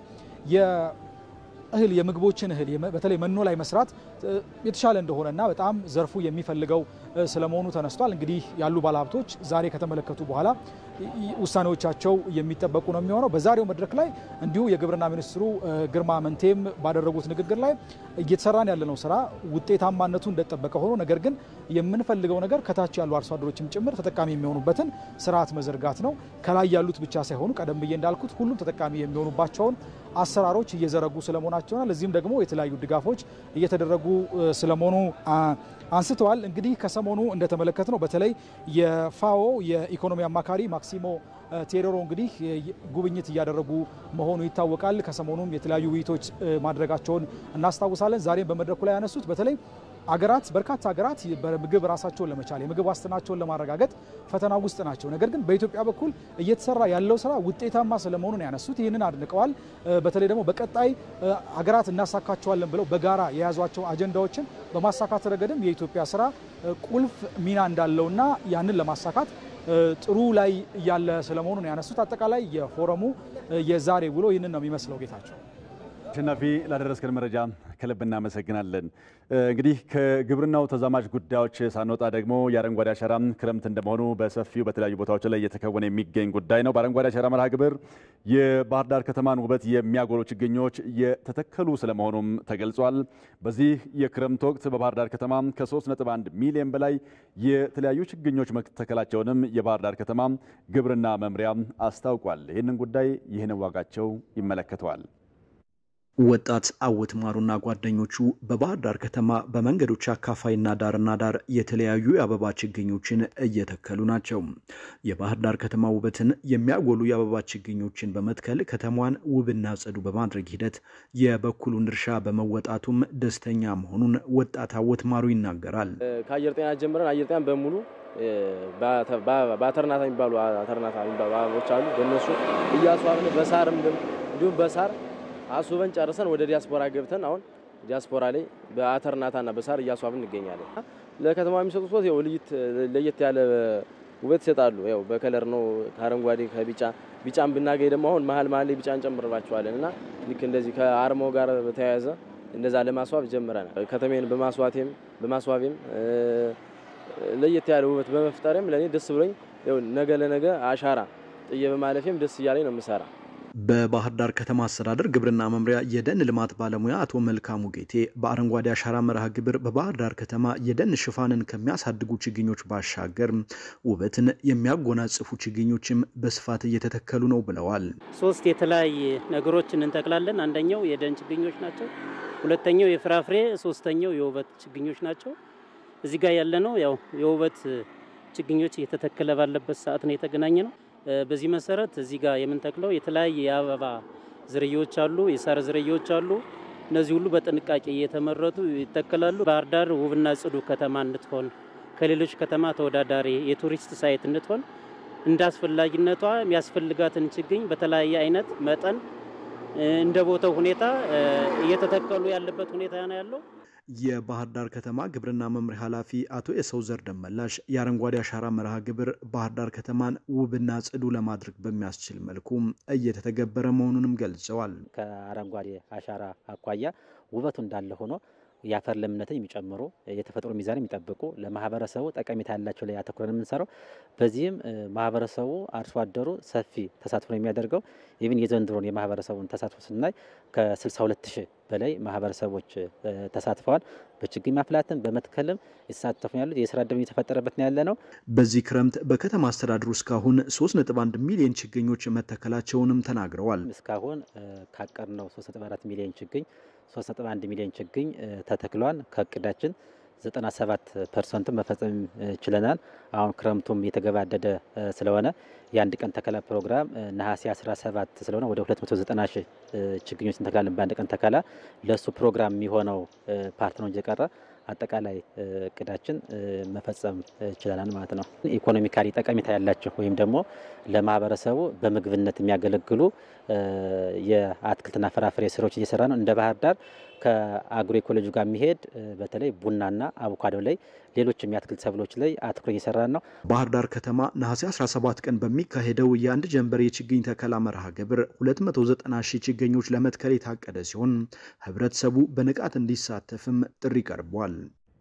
እህል የምግቦችን እህል በተለይ መኖ ላይ መስራት የተሻለ እንደሆነና በጣም ዘርፉ የሚፈልገው ስለመሆኑ ተነስቷል። እንግዲህ ያሉ ባለሀብቶች ዛሬ ከተመለከቱ በኋላ ውሳኔዎቻቸው የሚጠበቁ ነው የሚሆነው። በዛሬው መድረክ ላይ እንዲሁ የግብርና ሚኒስትሩ ግርማ መንቴም ባደረጉት ንግግር ላይ እየተሰራን ያለነው ስራ ውጤታማነቱ እንደጠበቀ ሆኖ ነገር ግን የምንፈልገው ነገር ከታች ያሉ አርሶ አደሮችም ጭምር ተጠቃሚ የሚሆኑበትን ስርዓት መዘርጋት ነው። ከላይ ያሉት ብቻ ሳይሆኑ ቀደም ብዬ እንዳልኩት ሁሉም ተጠቃሚ የሚሆኑባቸውን አሰራሮች እየዘረጉ ስለመሆናቸውና ለዚህም ደግሞ የተለያዩ ድጋፎች እየተደረጉ ስለመሆኑ አንስተዋል። እንግዲህ ከሰሞኑ እንደተመለከት ነው በተለይ የፋኦ የኢኮኖሚ አማካሪ ማክሲሞ ቴሮሮ እንግዲህ ጉብኝት እያደረጉ መሆኑ ይታወቃል። ከሰሞኑም የተለያዩ ውይይቶች ማድረጋቸውን እናስታውሳለን። ዛሬም በመድረኩ ላይ ያነሱት በተለይ አገራት በርካታ ሀገራት በምግብ ራሳቸውን ለመቻል የምግብ ዋስትናቸውን ለማረጋገጥ ፈተና ውስጥ ናቸው። ነገር ግን በኢትዮጵያ በኩል እየተሰራ ያለው ስራ ውጤታማ ስለመሆኑን ያነሱት ይህንን አድንቀዋል። በተለይ ደግሞ በቀጣይ ሀገራት እናሳካቸዋለን ብለው በጋራ የያዟቸው አጀንዳዎችን በማሳካት ረገድም የኢትዮጵያ ስራ ቁልፍ ሚና እንዳለውና ያንን ለማሳካት ጥሩ ላይ ያለ ስለመሆኑን ያነሱት አጠቃላይ የፎረሙ የዛሬ ውሎ ይህንን ነው የሚመስለው። ጌታቸው አሸናፊ ላደረስከን መረጃ ከልብ እናመሰግናለን። እንግዲህ ከግብርናው ተዛማጅ ጉዳዮች ሳንወጣ ደግሞ የአረንጓዴ አሻራ ክረምት እንደመሆኑ በሰፊው በተለያዩ ቦታዎች ላይ እየተከወነ የሚገኝ ጉዳይ ነው። በአረንጓዴ አሻራ መርሃ ግብር የባህር ዳር ከተማን ውበት የሚያጎሉ ችግኞች የተተከሉ ስለመሆኑም ተገልጿል። በዚህ የክረምት ወቅት በባህር ዳር ከተማ ከ3.1 ሚሊዮን በላይ የተለያዩ ችግኞች መተከላቸውንም የባህር ዳር ከተማ ግብርና መምሪያ አስታውቋል። ይህንን ጉዳይ ይህን ዋጋቸው ይመለከተዋል። ወጣት አወት ማሩና ጓደኞቹ በባህር ዳር ከተማ በመንገዶች አካፋይና ዳርና ዳር የተለያዩ የአበባ ችግኞችን እየተከሉ ናቸው። የባህር ዳር ከተማ ውበትን የሚያጎሉ የአበባ ችግኞችን በመትከል ከተማዋን ውብና ጽዱ በማድረግ ሂደት የበኩሉን ድርሻ በመወጣቱም ደስተኛ መሆኑን ወጣት አወት ማሩ ይናገራል። ከአየር ጤና ጀምረን አየር ጤናን በሙሉ በአተርናታ የሚባሉ አተርናታ የሚባሉ አበቦች አሉ። በእነሱ እያስዋብን በሳርም እንዲሁም በሳር አስውበን ጨርሰን ወደ ዲያስፖራ ገብተን አሁን ዲያስፖራ ላይ በአተርናታና በሳር እያስዋብን እንገኛለን። ለከተማ የሚሰጡት ወት ለየት ያለ ውበት ይሰጣሉ። ያው በከለር ነው ከአረንጓዴ ከቢጫ ቢጫን ብናገኝ ደግሞ አሁን መሀል መሀል ላይ ቢጫ እንጨምርባቸዋለን እና ልክ እንደዚህ ከአርማው ጋር በተያያዘ እንደዛ ለማስዋብ ጀምረናል። ከተሜን በማስዋቴም በማስዋቤም ለየት ያለ ውበት በመፍጠሬም ለእኔ ደስ ብሎኝ ነገ ለነገ አሻራ ጥዬ በማለፌም ደስ እያለኝ ነው የምሰራ። በባህር ዳር ከተማ አስተዳደር ግብርና መምሪያ የደን ልማት ባለሙያ አቶ መልካሙ ጌቴ በአረንጓዴ አሻራ መርሃ ግብር በባህር ዳር ከተማ የደን ሽፋንን ከሚያሳድጉ ችግኞች ባሻገር ውበትን የሚያጎናጽፉ ችግኞችም በስፋት እየተተከሉ ነው ብለዋል። ሶስት የተለያየ ነገሮችን እንተክላለን። አንደኛው የደን ችግኞች ናቸው። ሁለተኛው የፍራፍሬ፣ ሶስተኛው የውበት ችግኞች ናቸው። እዚህ ጋር ያለነው ያው የውበት ችግኞች እየተተከለ ባለበት ሰዓት ነው የተገናኘ ነው። በዚህ መሰረት እዚህ ጋር የምንተክለው የተለያየ የአበባ ዝርያዎች አሉ፣ የሳር ዝርያዎች አሉ። እነዚህ ሁሉ በጥንቃቄ እየተመረቱ ይተከላሉ። ባህር ዳር ውብና ጽዱ ከተማ እንድትሆን ከሌሎች ከተማ ተወዳዳሪ የቱሪስት ሳይት እንድትሆን እንደ አስፈላጊነቷ የሚያስፈልጋትን ችግኝ በተለያየ አይነት መጠን እንደ ቦታው ሁኔታ እየተተከሉ ያለበት ሁኔታ ነው ያለው። የባህር ዳር ከተማ ግብርና መምሪያ ኃላፊ አቶ የሰው ዘር ደመላሽ የአረንጓዴ አሻራ መርሃ ግብር ባህር ዳር ከተማን ውብና ጽዱ ለማድረግ በሚያስችል መልኩ እየተተገበረ መሆኑንም ገልጸዋል። ከአረንጓዴ አሻራ አኳያ ውበቱ እንዳለ ሆኖ የአፈር ለምነትን የሚጨምሩ የተፈጥሮ ሚዛን የሚጠብቁ ለማህበረሰቡ ጠቀሜታ ያላቸው ላይ አተኩረን የምንሰራው። በዚህም ማህበረሰቡ አርሶ አደሩ ሰፊ ተሳትፎ ነው የሚያደርገው። ኢቭን የዘንድሮን የማህበረሰቡን ተሳትፎ ስናይ ከ62 ሺህ በላይ ማህበረሰቦች ተሳትፈዋል። በችግኝ ማፍላትም በመትከልም የተሳተፉ ያሉት የስራ ዕድል እየተፈጠረበት ነው ያለ ነው። በዚህ ክረምት በከተማ አስተዳደሩ እስካሁን 3.1 ሚሊዮን ችግኞች መተከላቸውንም ተናግረዋል። እስካሁን ካቀድነው 3.4 ሚሊዮን ችግኝ 3.1 ሚሊዮን ችግኝ ተተክሏል። ከእቅዳችን 97 ፐርሰንቱን መፈጸም ችለናል። አሁን ክረምቱም የተገባደደ ስለሆነ የአንድ ቀን ተከላ ፕሮግራም ነሐሴ 17 ስለሆነ ወደ 290 ሺህ ችግኞች እንተክላለን በአንድ ቀን ተከላ። ለእሱ ፕሮግራም የሚሆነው ፓርት ነው እንጂ የቀረ አጠቃላይ እቅዳችን መፈጸም ችለናል ማለት ነው። ኢኮኖሚካሊ ጠቀሜታ ያላቸው ወይም ደግሞ ለማህበረሰቡ በምግብነት የሚያገለግሉ የአትክልትና ፍራፍሬ ስራዎች እየሰራ ነው። እንደ ባህር ዳር ከአግሮ ኢኮሎጂ ጋር የሚሄድ በተለይ ቡናና አቮካዶ ላይ ሌሎችም የአትክልት ሰብሎች ላይ አትኩሮ እየሰራን ነው። ባህር ዳር ከተማ ነሐሴ 17 ቀን በሚካሄደው የአንድ ጀንበር የችግኝ ተከላ መርሃ ግብር 290 ሺህ ችግኞች ለመትከል የታቀደ ሲሆን ህብረተሰቡ በንቃት እንዲሳተፍም ጥሪ ቀርቧል።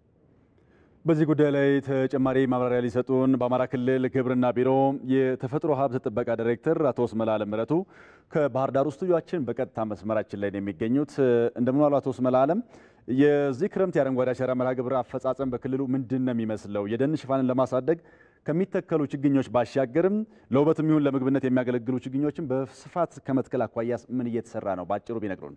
በዚህ ጉዳይ ላይ ተጨማሪ ማብራሪያ ሊሰጡን በአማራ ክልል ግብርና ቢሮ የተፈጥሮ ሀብት ጥበቃ ዳይሬክተር አቶ ስመላለም ምረቱ ከባህር ዳር ስቱዲዮአችን በቀጥታ መስመራችን ላይ ነው የሚገኙት። እንደምን ዋሉ አቶ ስመላለም? የዚህ ክረምት የአረንጓዴ አሻራ መርሃ ግብር አፈጻጸም በክልሉ ምንድን ነው የሚመስለው? የደን ሽፋንን ለማሳደግ ከሚተከሉ ችግኞች ባሻገርም ለውበትም ይሁን ለምግብነት የሚያገለግሉ ችግኞችን በስፋት ከመትከል አኳያ ምን እየተሰራ ነው? በአጭሩ ቢነግሩን።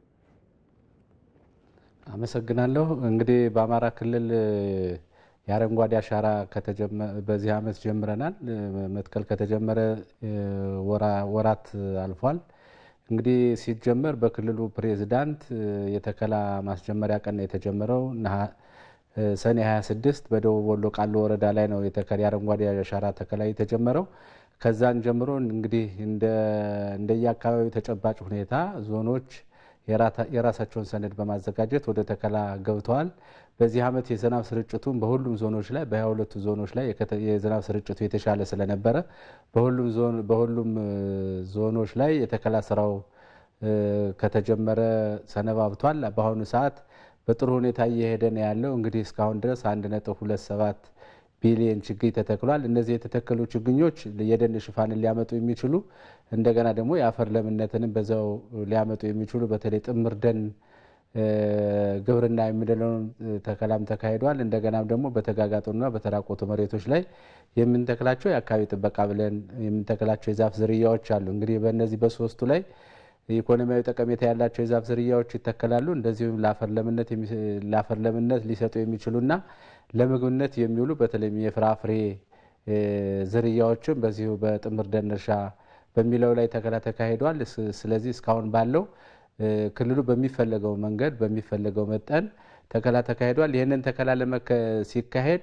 አመሰግናለሁ። እንግዲህ በአማራ ክልል የአረንጓዴ አሻራ በዚህ ዓመት ጀምረናል። መትከል ከተጀመረ ወራት አልፏል። እንግዲህ ሲጀመር በክልሉ ፕሬዝዳንት የተከላ ማስጀመሪያ ቀን የተጀመረው ሰኔ 26 በደቡብ ወሎ ቃሉ ወረዳ ላይ ነው የአረንጓዴ አሻራ ተከላ የተጀመረው። ከዛን ጀምሮ እንግዲህ እንደየአካባቢው ተጨባጭ ሁኔታ ዞኖች የራሳቸውን ሰነድ በማዘጋጀት ወደ ተከላ ገብተዋል። በዚህ ዓመት የዝናብ ስርጭቱም በሁሉም ዞኖች ላይ በሀያ ሁለቱ ዞኖች ላይ የዝናብ ስርጭቱ የተሻለ ስለነበረ በሁሉም ዞኖች ላይ የተከላ ስራው ከተጀመረ ሰነባብቷል። በአሁኑ ሰዓት በጥሩ ሁኔታ እየሄደ ነው ያለው። እንግዲህ እስካሁን ድረስ አንድ ነጥብ ሁለት ሰባት ቢሊየን ችግኝ ተተክሏል። እነዚህ የተተከሉ ችግኞች የደን ሽፋንን ሊያመጡ የሚችሉ እንደገና ደግሞ የአፈር ለምነትንም በዛው ሊያመጡ የሚችሉ በተለይ ጥምር ደን ግብርና የሚደለውን ተከላም ተካሂዷል። እንደገናም ደግሞ በተጋጋጡና በተራቆቱ መሬቶች ላይ የምንተክላቸው የአካባቢ ጥበቃ ብለን የምንተክላቸው የዛፍ ዝርያዎች አሉ። እንግዲህ በእነዚህ በሶስቱ ላይ ኢኮኖሚያዊ ጠቀሜታ ያላቸው የዛፍ ዝርያዎች ይተከላሉ። እንደዚሁም ለአፈር ለምነት ሊሰጡ የሚችሉና ለምግብነት የሚውሉ በተለይም የፍራፍሬ ዝርያዎችም በዚሁ በጥምር ደን እርሻ በሚለው ላይ ተከላ ተካሂዷል። ስለዚህ እስካሁን ባለው ክልሉ በሚፈለገው መንገድ በሚፈለገው መጠን ተከላ ተካሂዷል። ይህንን ተከላ ሲካሄድ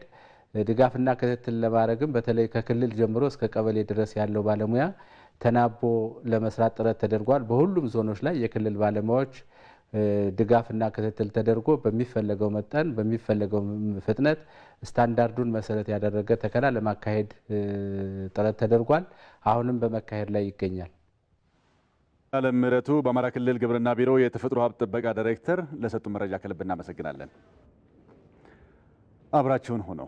ድጋፍና ክትትል ለማድረግም በተለይ ከክልል ጀምሮ እስከ ቀበሌ ድረስ ያለው ባለሙያ ተናቦ ለመስራት ጥረት ተደርጓል። በሁሉም ዞኖች ላይ የክልል ባለሙያዎች ድጋፍና ክትትል ተደርጎ በሚፈለገው መጠን በሚፈለገው ፍጥነት ስታንዳርዱን መሰረት ያደረገ ተከላ ለማካሄድ ጥረት ተደርጓል። አሁንም በመካሄድ ላይ ይገኛል። አለም ምህረቱ በአማራ ክልል ግብርና ቢሮ የተፈጥሮ ሀብት ጥበቃ ዳይሬክተር ለሰጡ መረጃ ከልብ እናመሰግናለን። አብራችሁን ሆነው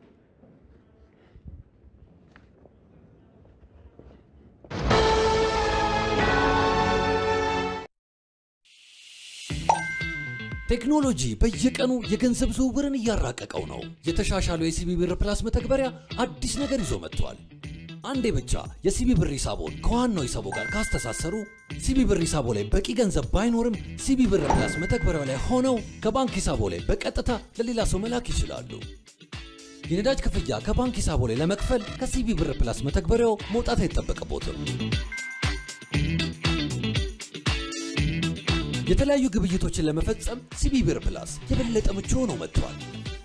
ቴክኖሎጂ በየቀኑ የገንዘብ ዝውውርን እያራቀቀው ነው። የተሻሻለው የሲቢ ብር ፕላስ መተግበሪያ አዲስ ነገር ይዞ መጥቷል። አንዴ ብቻ የሲቢ ብር ሂሳቦን ከዋናው ሂሳቦ ጋር ካስተሳሰሩ ሲቢ ብር ሂሳቦ ላይ በቂ ገንዘብ ባይኖርም ሲቢ ብር ፕላስ መተግበሪያው ላይ ሆነው ከባንክ ሂሳቦ ላይ በቀጥታ ለሌላ ሰው መላክ ይችላሉ። የነዳጅ ክፍያ ከባንክ ሂሳቦ ላይ ለመክፈል ከሲቢ ብር ፕላስ መተግበሪያው መውጣት አይጠበቅቦትም። የተለያዩ ግብይቶችን ለመፈጸም ሲቢ ብር ፕላስ የበለጠ ምቹ ሆኖ መጥቷል።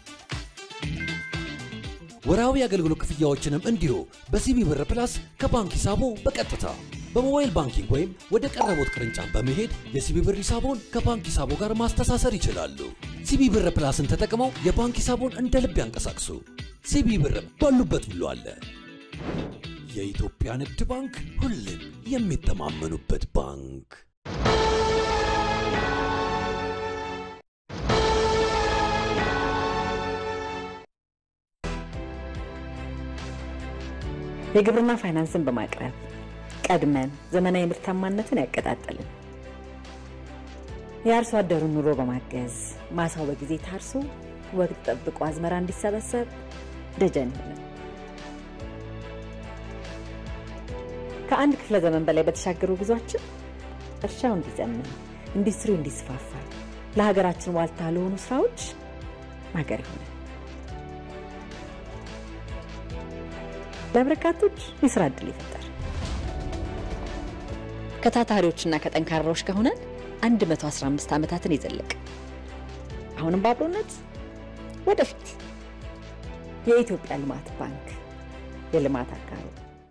ወርሃዊ የአገልግሎት ክፍያዎችንም እንዲሁ በሲቢ ብር ፕላስ ከባንክ ሂሳቦ በቀጥታ በሞባይል ባንኪንግ ወይም ወደ ቀረቦት ቅርንጫፍ በመሄድ የሲቢ ብር ሂሳቦን ከባንክ ሂሳቦ ጋር ማስተሳሰር ይችላሉ። ሲቢ ብር ፕላስን ተጠቅመው የባንክ ሂሳቦን እንደ ልብ ያንቀሳቅሱ። ሲቢ ብር ባሉበት ብሎ አለ። የኢትዮጵያ ንግድ ባንክ ሁሌም የሚተማመኑበት ባንክ። የግብርና ፋይናንስን በማቅረብ ቀድመን ዘመናዊ ምርታማነትን ያቀጣጠልን፣ የአርሶ አደሩን ኑሮ በማገዝ ማሳው በጊዜ ታርሶ ወቅት ጠብቆ አዝመራ እንዲሰበሰብ ደጀን ይሆናል። ከአንድ ክፍለ ዘመን በላይ በተሻገሩ ጉዟችን እርሻው እንዲዘምን፣ ኢንዱስትሪው እንዲስፋፋ፣ ለሀገራችን ዋልታ ለሆኑ ስራዎች ማገር ይሆናል። ለበርካቶች የስራ እድል ይፈጠር። ከታታሪዎችና ከጠንካራዎች ከሆነን 115 ዓመታትን የዘለቅ አሁንም በአብሮነት ወደፊት የኢትዮጵያ ልማት ባንክ የልማት አጋሩ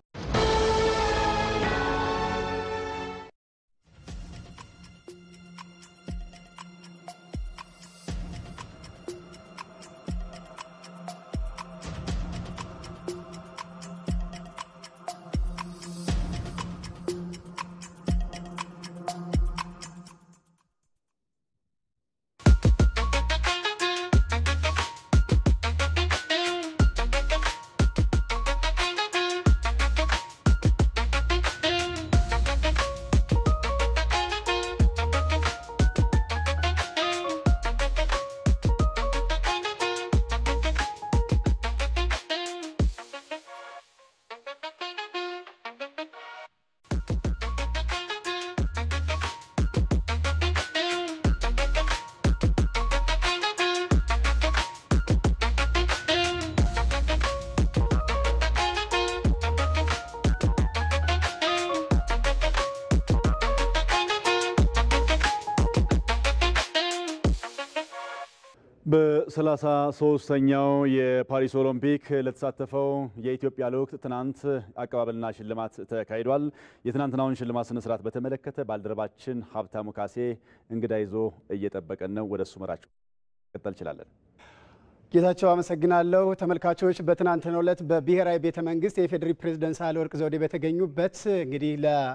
በሰላሳ ሶስተኛው የፓሪስ ኦሎምፒክ ለተሳተፈው የኢትዮጵያ ልዑክ ትናንት አቀባበልና ሽልማት ተካሂዷል። የትናንትናውን ሽልማት ስነስርዓት በተመለከተ ባልደረባችን ሀብታሙ ካሴ እንግዳ ይዞ እየጠበቀን ነው። ወደ እሱ መራቸው ቀጠል እንችላለን። ጌታቸው አመሰግናለሁ። ተመልካቾች በትናንትናው ዕለት በብሔራዊ ቤተ መንግስት የኢፌዴሪ ፕሬዝደንት ሳህለወርቅ ዘውዴ በተገኙበት እንግዲህ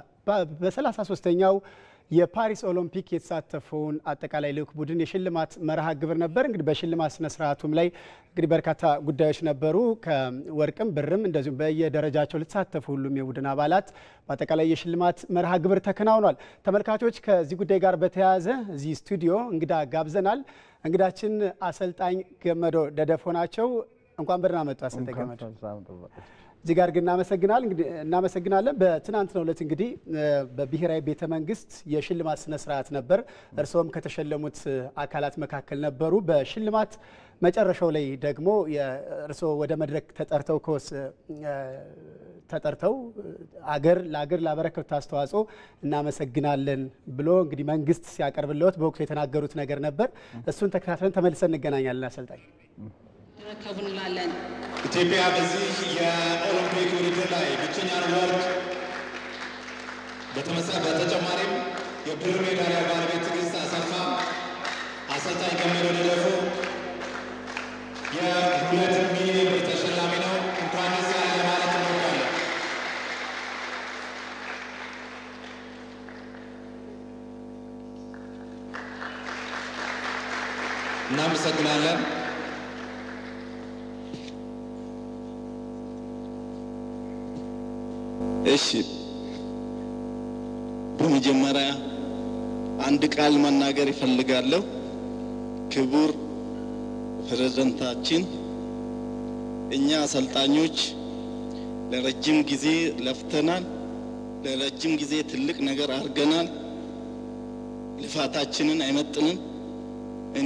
በሰላሳ ሶስተኛው የፓሪስ ኦሎምፒክ የተሳተፈውን አጠቃላይ ልዑክ ቡድን የሽልማት መርሃ ግብር ነበር። እንግዲህ በሽልማት ስነ ስርዓቱም ላይ እንግዲህ በርካታ ጉዳዮች ነበሩ። ከወርቅም ብርም እንደዚሁም በየደረጃቸው ለተሳተፉ ሁሉም የቡድን አባላት በአጠቃላይ የሽልማት መርሃ ግብር ተከናውኗል። ተመልካቾች ከዚህ ጉዳይ ጋር በተያያዘ እዚህ ስቱዲዮ እንግዳ ጋብዘናል። እንግዳችን አሰልጣኝ ገመዶ ደደፎ ናቸው። እንኳን በደህና መጡ አሰልጣኝ ገመዶ። እዚህ ጋር ግን እናመሰግናለን። በትናንትናው ዕለት እንግዲህ በብሔራዊ ቤተ መንግስት የሽልማት ስነ ስርዓት ነበር። እርስዎም ከተሸለሙት አካላት መካከል ነበሩ። በሽልማት መጨረሻው ላይ ደግሞ እርስዎ ወደ መድረክ ተጠርተው ከወስ ተጠርተው አገር ለአገር ላበረከቱት አስተዋጽኦ እናመሰግናለን ብሎ እንግዲህ መንግስት ሲያቀርብልዎት በወቅቱ የተናገሩት ነገር ነበር። እሱን ተከታትለን ተመልሰን እንገናኛለን። አሰልጣኝ ረከቡ እንላለን። ኢትዮጵያ በዚህ የኦሎምፒክ ውድድር ላይ ብቸኛን ወርቅ በተጨማሪም የብር ሜዳሊያ ባለቤት ትዕግስት አሰፋ፣ አሰልጣኝ ገመዶ ደለፎ የሁለት ሚሊዮን ብር ተሸላሚ ነው። እንኳን ደስ ያለ ለማለት እንወዳለን። እናመሰግናለን። እሺ በመጀመሪያ አንድ ቃል መናገር ይፈልጋለሁ። ክቡር ፕሬዝዳንታችን፣ እኛ አሰልጣኞች ለረጅም ጊዜ ለፍተናል። ለረጅም ጊዜ ትልቅ ነገር አድርገናል። ልፋታችንን አይመጥንም። እኔ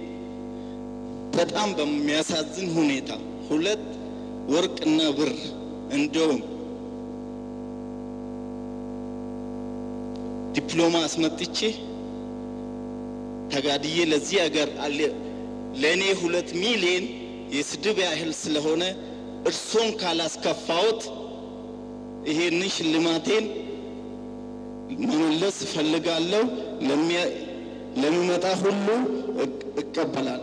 በጣም በሚያሳዝን ሁኔታ ሁለት ወርቅና ብር እንደውም ዲፕሎማ አስመጥቼ ተጋድዬ ለዚህ ሀገር ለእኔ ሁለት ሚሊዮን የስድብ ያህል ስለሆነ እርሶን ካላስከፋዎት ይሄንን ሽልማቴን መመለስ እፈልጋለሁ። ለሚመጣ ሁሉ እቀበላለሁ።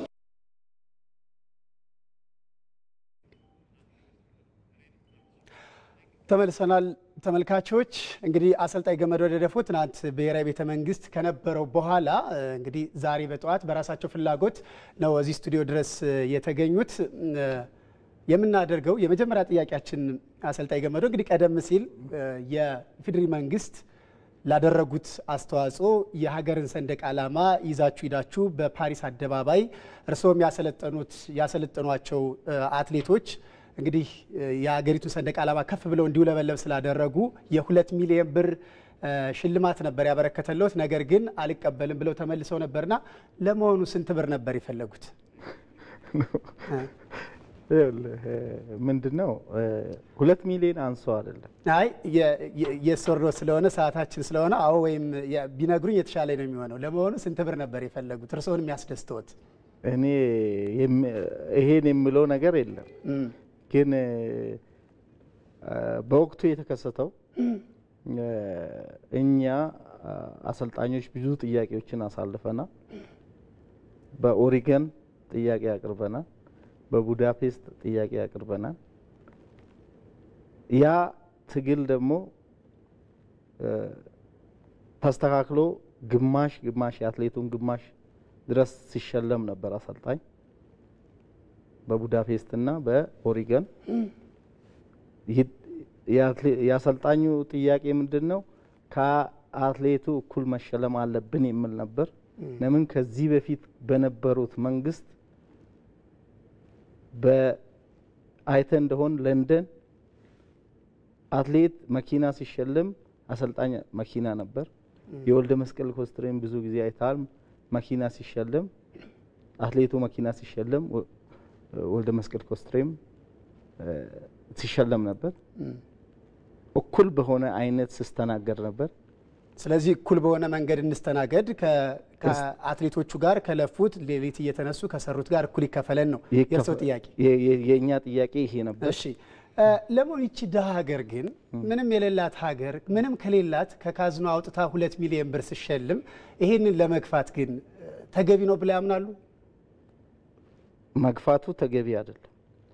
ተመልሰናል ተመልካቾች። እንግዲህ አሰልጣኝ ገመዶ ደደፎ ትናንት ብሔራዊ ቤተ መንግስት ከነበረው በኋላ እንግዲህ ዛሬ በጠዋት በራሳቸው ፍላጎት ነው እዚህ ስቱዲዮ ድረስ የተገኙት። የምናደርገው የመጀመሪያ ጥያቄያችን አሰልጣኝ ገመዶ እንግዲህ ቀደም ሲል የኢፌዴሪ መንግስት ላደረጉት አስተዋጽኦ የሀገርን ሰንደቅ ዓላማ ይዛችሁ ሂዳችሁ በፓሪስ አደባባይ እርስዎም ያሰለጠኑት ያሰለጠኗቸው አትሌቶች እንግዲህ የሀገሪቱን ሰንደቅ ዓላማ ከፍ ብለው እንዲውለበለብ ስላደረጉ የሁለት ሚሊዮን ብር ሽልማት ነበር ያበረከተለት። ነገር ግን አልቀበልም ብለው ተመልሰው ነበርና ለመሆኑ ስንት ብር ነበር የፈለጉት? ምንድን ነው ሁለት ሚሊዮን አንሶ አይደለም። አይ የሶርዶ ስለሆነ ሰዓታችን ስለሆነ አዎ፣ ወይም ቢነግሩኝ የተሻለ ነው የሚሆነው። ለመሆኑ ስንት ብር ነበር የፈለጉት እርስዎን የሚያስደስተዎት? እኔ ይሄን የምለው ነገር የለም ግን በወቅቱ የተከሰተው እኛ አሰልጣኞች ብዙ ጥያቄዎችን አሳልፈናል። በኦሪገን ጥያቄ አቅርበናል። በቡዳፔስት ጥያቄ አቅርበናል። ያ ትግል ደግሞ ተስተካክሎ ግማሽ ግማሽ የአትሌቱን ግማሽ ድረስ ሲሸለም ነበር አሰልጣኝ በቡዳፔስት እና በኦሪገን የአሰልጣኙ ጥያቄ ምንድን ነው? ከአትሌቱ እኩል መሸለም አለብን የሚል ነበር። ለምን ከዚህ በፊት በነበሩት መንግስት በአይተ እንደሆን ለንደን አትሌት መኪና ሲሸለም አሰልጣኝ መኪና ነበር። የወልደ መስቀል ኮስትሬም ብዙ ጊዜ አይታል። መኪና ሲሸለም አትሌቱ መኪና ሲሸለም ወልደ መስቀል ኮስትሬም ሲሸለም ነበር። እኩል በሆነ አይነት ስስተናገድ ነበር። ስለዚህ እኩል በሆነ መንገድ እንስተናገድ፣ ከአትሌቶቹ ጋር ከለፉት ሌሊት እየተነሱ ከሰሩት ጋር እኩል ይከፈለን ነው የእርስዎ ጥያቄ? የእኛ ጥያቄ ይሄ ነበር። እሺ ለመሆኑ ይቺ ድሀ ሀገር ግን ምንም የሌላት ሀገር ምንም ከሌላት ከካዝኖ አውጥታ ሁለት ሚሊዮን ብር ስሸልም ይሄንን ለመግፋት ግን ተገቢ ነው ብለው ያምናሉ? መግፋቱ ተገቢ አይደለም።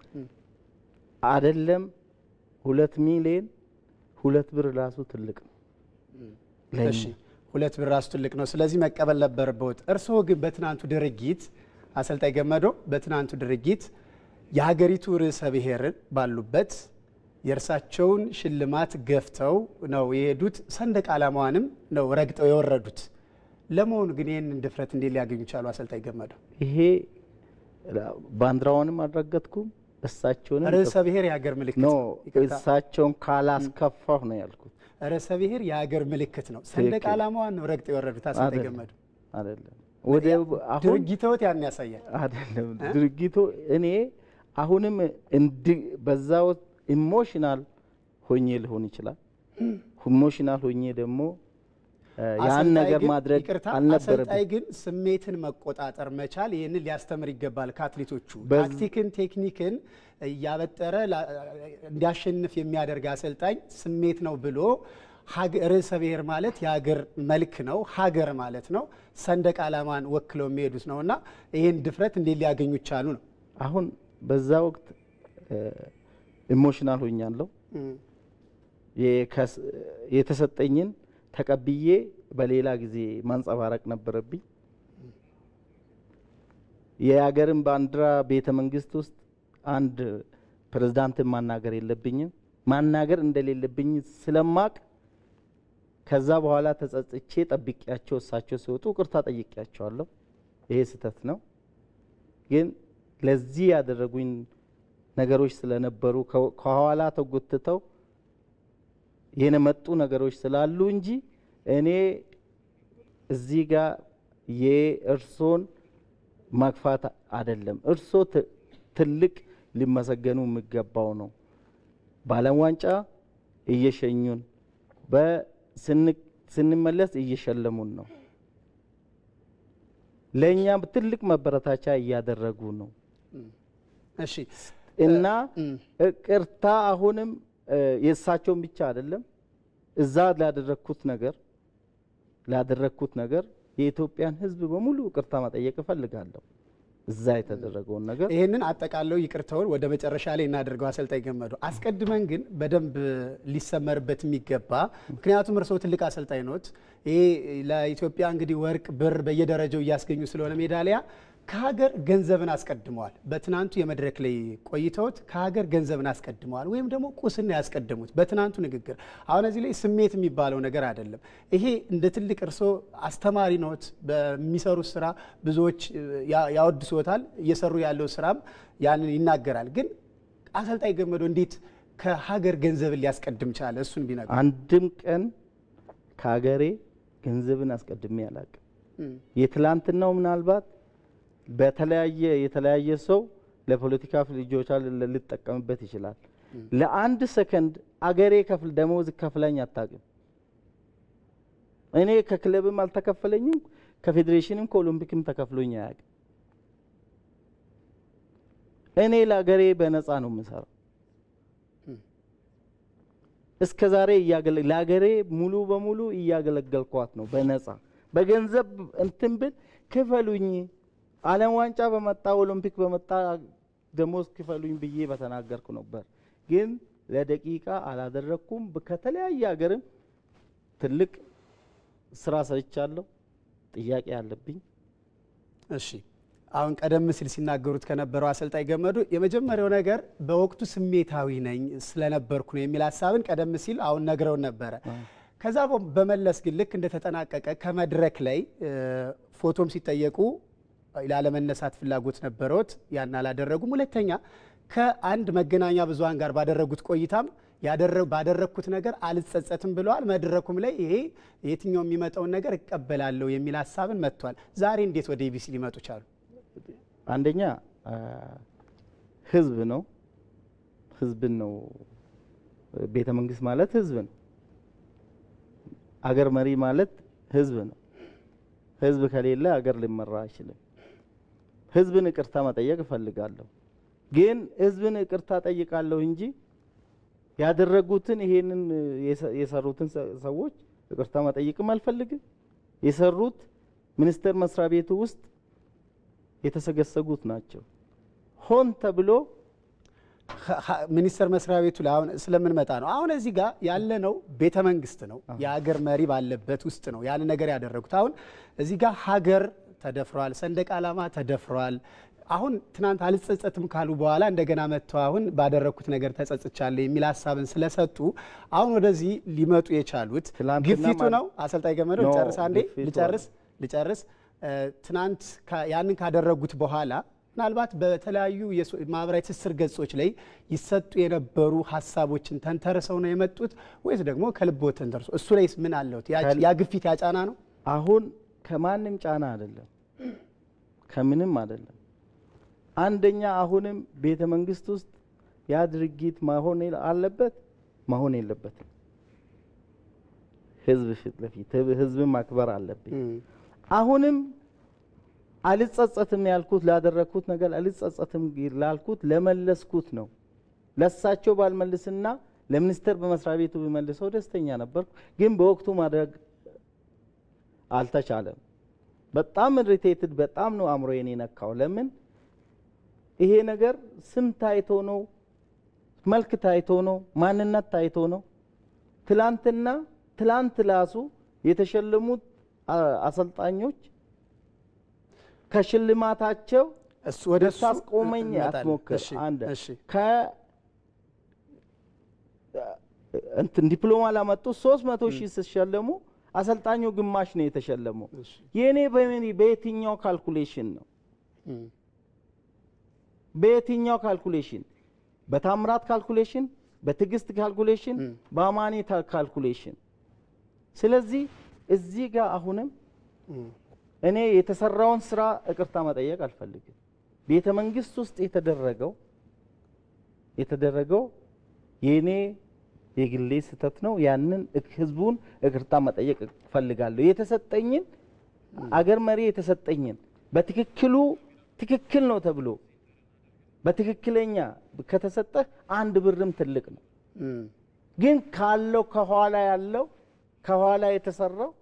አይደለም ሁለት ሚሊዮን ሁለት ብር ራሱ ትልቅ ነው። እሺ ሁለት ብር ራሱ ትልቅ ነው። ስለዚህ መቀበል ነበረበት። እርስዎ ግን በትናንቱ ድርጊት አሰልጣኝ ገመዶ በትናንቱ ድርጊት የሀገሪቱ ርዕሰ ብሔርን ባሉበት የእርሳቸውን ሽልማት ገፍተው ነው የሄዱት። ሰንደቅ ዓላማዋንም ነው ረግጠው የወረዱት። ለመሆኑ ግን ይህንን ድፍረት እንዴት ሊያገኙ ቻሉ? አሰልጣኝ ገመዶ ይሄ ባንዲራውንም አልረገጥኩም። እሳቸውንም ርዕሰ ብሔር የሀገር ምልክት ኖ ይቅርታ። እሳቸውን ካላስከፋሁ ነው ያልኩት። ርዕሰ ብሔር የሀገር ምልክት ነው። ሰንደቅ ትክክል። ዓላማዋን ነው ረግጠው የወረዱት። አሰልጣኝ አይደለም፣ ገመዶ አይደለም ወደ አሁን ድርጊተዎት ያን ያሳያል። አይደለም ድርጊቱ እኔ አሁንም እንድ በዛው ኢሞሽናል ሆኜ ሊሆን ይችላል። ኢሞሽናል ሆኜ ደግሞ ያን አሰልጣኝ ነገር ግን- ማድረግ ይቅርታ፣ አልነበረብኝ። አሰልጣኝ ግን ስሜትን መቆጣጠር መቻል ይህንን ሊያስተምር ይገባል ከአትሌቶቹ። በዝ- ታክቲክን፣ ቴክኒክን እያበጠረ ላ- እንዲያሸንፍ የሚያደርግ አሰልጣኝ ስሜት ነው ብሎ ሀገ- ርዕሰ ብሔር ማለት የሀገር መልክ ነው፣ ሀገር ማለት ነው፣ ሰንደቅ ዓላማን ወክለው የሚሄዱት ነው እና ይህን ድፍረት እንዴት ሊያገኙ ቻሉ ነው። አሁን በዛ ወቅት ኢሞሽናል ሆኛለሁ። እም፣ የከስ- የተሰጠኝን ተቀብዬ በሌላ ጊዜ ማንጸባረቅ ነበረብኝ። የሀገርን ባንዲራ ቤተ መንግስት ውስጥ አንድ ፕሬዝዳንትን ማናገር የለብኝም ማናገር እንደሌለብኝ ስለማቅ ከዛ በኋላ ተጸጽቼ ጠብቂያቸው እሳቸው ሲወጡ ቅርታ ጠይቂያቸዋለሁ። ይሄ ስህተት ነው። ግን ለዚህ ያደረጉኝ ነገሮች ስለነበሩ ከ- ከኋላ ተጎትተው የመጡ ነገሮች ስላሉ እንጂ እኔ እዚህ ጋር የእርሶን ማግፋት አይደለም። እርሶ ት- ትልቅ ሊመሰገኑ የሚገባው ነው። በዓለም ዋንጫ እየሸኙን በስን- ስንመለስ እየሸለሙን ነው። ለእኛም ትልቅ መበረታቻ እያደረጉ ነው እሺ እና ቅርታ አሁንም እ፣ የእሳቸውን ብቻ አይደለም እዛ ላደረግኩት ነገር ላደረግኩት ነገር የኢትዮጵያን ሕዝብ በሙሉ ቅርታ መጠየቅ እፈልጋለሁ። እዛ የተደረገውን ነገር ይህንን አጠቃለው ይቅርታውን ወደ መጨረሻ ላይ እናደርገው። አሰልጣኝ ገመዱ አስቀድመን ግን በደንብ ሊሰመርበት የሚገባ ምክንያቱም እርስዎ ትልቅ አሰልጣኝ ኖት። ይሄ ለኢትዮጵያ እንግዲህ ወርቅ፣ ብር በየደረጃው እያስገኙ ስለሆነ ሜዳሊያ ከሀገር ገንዘብን አስቀድመዋል። በትናንቱ የመድረክ ላይ ቆይተውት ከሀገር ገንዘብን አስቀድመዋል፣ ወይም ደግሞ ቁስን ያስቀድሙት በትናንቱ ንግግር። አሁን እዚህ ላይ ስሜት የሚባለው ነገር አይደለም። ይሄ እንደ ትልቅ እርስዎ አስተማሪ ኖት። በሚሰሩት ስራ ብዙዎች ያ- ያወድሶታል። እየሰሩ ያለው ስራም ያንን ይናገራል። ግን አሰልጣኝ ገመዶ እንዴት ከሀገር ገንዘብን ሊያስቀድም ቻለ? እሱን ቢነግሩ። አንድም ቀን ከሀገሬ ገንዘብን አስቀድሜ አላቅም። እም፣ የትላንትናው ምናልባት በተለያየ የተለያየ ሰው ለፖለቲካ ፍጆታ ል- ሊጠቀምበት ይችላል። ለአንድ ሰከንድ አገሬ ከፍል ደሞዝ ከፍለኝ አታውቅም። እኔ ከክለብም አልተከፈለኝም፣ ከፌዴሬሽንም ከኦሎምፒክም ተከፍሎኝ አያውቅም። እኔ ለአገሬ በነፃ ነው የምሰራው። እስከ ዛሬ እያገለ- ለአገሬ ሙሉ በሙሉ እያገለገልኳት ነው በነፃ በገንዘብ እንትን ብል ክፈሉኝ፣ ዓለም ዋንጫ በመጣ ኦሎምፒክ በመጣ ደሞዝ ክፈሉኝ ብዬ በተናገርኩ ነበር። ግን ለደቂቃ አላደረግኩም። ብ- ከተለያየ ሀገርም ትልቅ ስራ ሰርቻለሁ። ጥያቄ አለብኝ። እሺ አሁን ቀደም ሲል ሲናገሩት ከነበረው አሰልጣኝ ገመዱ የመጀመሪያው ነገር በወቅቱ ስሜታዊ ነኝ ስለነበርኩ ነው የሚል ሀሳብን ቀደም ሲል አሁን ነግረውን ነበረ። ከዛ በ- በመለስ ግን ልክ እንደተጠናቀቀ ከመድረክ ላይ እ፣ ፎቶም ሲጠየቁ ላለመነሳት ፍላጎት ነበረዎት፣ ያን አላደረጉም። ሁለተኛ ከአንድ መገናኛ ብዙኃን ጋር ባደረጉት ቆይታም ያደረ- ባደረግኩት ነገር አልጸጸትም ብለዋል። መድረኩም ላይ ይሄ የትኛው የሚመጣውን ነገር እቀበላለሁ የሚል ሀሳብን መጥቷል። ዛሬ እንዴት ወደ ኢቢሲ ሊመጡ ቻሉ? አንደኛ አ፣ ህዝብ ነው ህዝብን ነው ቤተ መንግስት ማለት ህዝብ ነው። አገር መሪ ማለት ህዝብ ነው። ህዝብ ከሌለ አገር ሊመራ አይችልም። ህዝብን ይቅርታ መጠየቅ እፈልጋለሁ። ግን ህዝብን ይቅርታ ጠይቃለሁ እንጂ ያደረጉትን ይሄንን የሰ- የሰሩትን ሰ- ሰዎች ይቅርታ መጠየቅም አልፈልግም። የሰሩት ሚኒስቴር መስሪያ ቤቱ ውስጥ የተሰገሰጉት ናቸው። ሆን ተብሎ ሚኒስቴር መስሪያ ቤቱ ላይ አሁን ስለምንመጣ ነው። አሁን እዚህ ጋር ያለነው ቤተ መንግስት ነው፣ የሀገር መሪ ባለበት ውስጥ ነው ያን ነገር ያደረጉት። አሁን እዚህ ጋር ሀገር ተደፍሯል፣ ሰንደቅ ዓላማ ተደፍሯል። አሁን ትናንት አልጸጸትም ካሉ በኋላ እንደገና መጥተው አሁን ባደረግኩት ነገር ተጸጽቻለሁ የሚል ሀሳብን ስለሰጡ አሁን ወደዚህ ሊመጡ የቻሉት ግፊቱ ማለት- ነው። አሰልጣኝ ገመዶ ኖ፣ ልጨርስ አንዴ ግፊቱ ልጨርስ ልጨርስ እ፣ ትናንት ካ- ያንን ካደረጉት በኋላ ምናልባት በተለያዩ የሶ- ማህበራዊ ትስስር ገጾች ላይ ይሰጡ የነበሩ ሀሳቦችን ተንተርሰው ነው የመጡት ወይስ ደግሞ ከልቦ ተንተርሶ እሱ ላይስ ምን አለውት? ያ- ከል- ያ ግፊት ያጫና ነው? አሁን ከማንም ጫና አይደለም፣ ከምንም አይደለም። አንደኛ አሁንም ቤተ መንግስት ውስጥ ያ ድርጊት መሆን የለ- አለበት መሆን የለበትም። ህዝብ ፊት ለፊት ህዝብን ማክበር አለብኝ። አሁንም አልጸጸትም ያልኩት ላደረግኩት ነገር አልጸጸትም ላልኩት ለመለስኩት ነው። ለሳቸው ባልመልስና ለሚኒስቴር በመስሪያ ቤቱ ቢመልሰው ደስተኛ ነበርኩ። ግን በወቅቱ ማድረግ አልተቻለም። በጣም ኢሪቴትድ በጣም ነው አእምሮዬን የነካው። ለምን ይሄ ነገር ስም ታይቶ ነው፣ መልክ ታይቶ ነው፣ ማንነት ታይቶ ነው። ትላንትና ትላንት ላሱ የተሸለሙት አሰልጣኞች ከሽልማታቸው ወደ እሱ ልታስቆመኝ እንመጣለን። አትሞክር። እሺ፣ አንድ እሺ። ከ እንትን ዲፕሎማ ላመጡ ሶስት መቶ ሺህ ሲሸለሙ አሰልጣኙ ግማሽ ነው የተሸለመው። የእኔ በምን በየትኛው ካልኩሌሽን ነው? በየትኛው ካልኩሌሽን? በታምራት ካልኩሌሽን፣ በትዕግስት ካልኩሌሽን፣ በአማኔ ታ- ካልኩሌሽን። ስለዚህ እዚህ ጋር አሁንም እኔ የተሰራውን ስራ ይቅርታ መጠየቅ አልፈልግም። ቤተ መንግስት ውስጥ የተደረገው የተደረገው የእኔ የግሌ ስህተት ነው። ያንን እክ- ህዝቡን ይቅርታ መጠየቅ እፈልጋለሁ። የተሰጠኝን አገር መሪ የተሰጠኝን በትክክሉ ትክክል ነው ተብሎ በትክክለኛ ከተሰጠህ አንድ ብርም ትልቅ ነው። ግን ካለው ከኋላ ያለው ከኋላ የተሰራው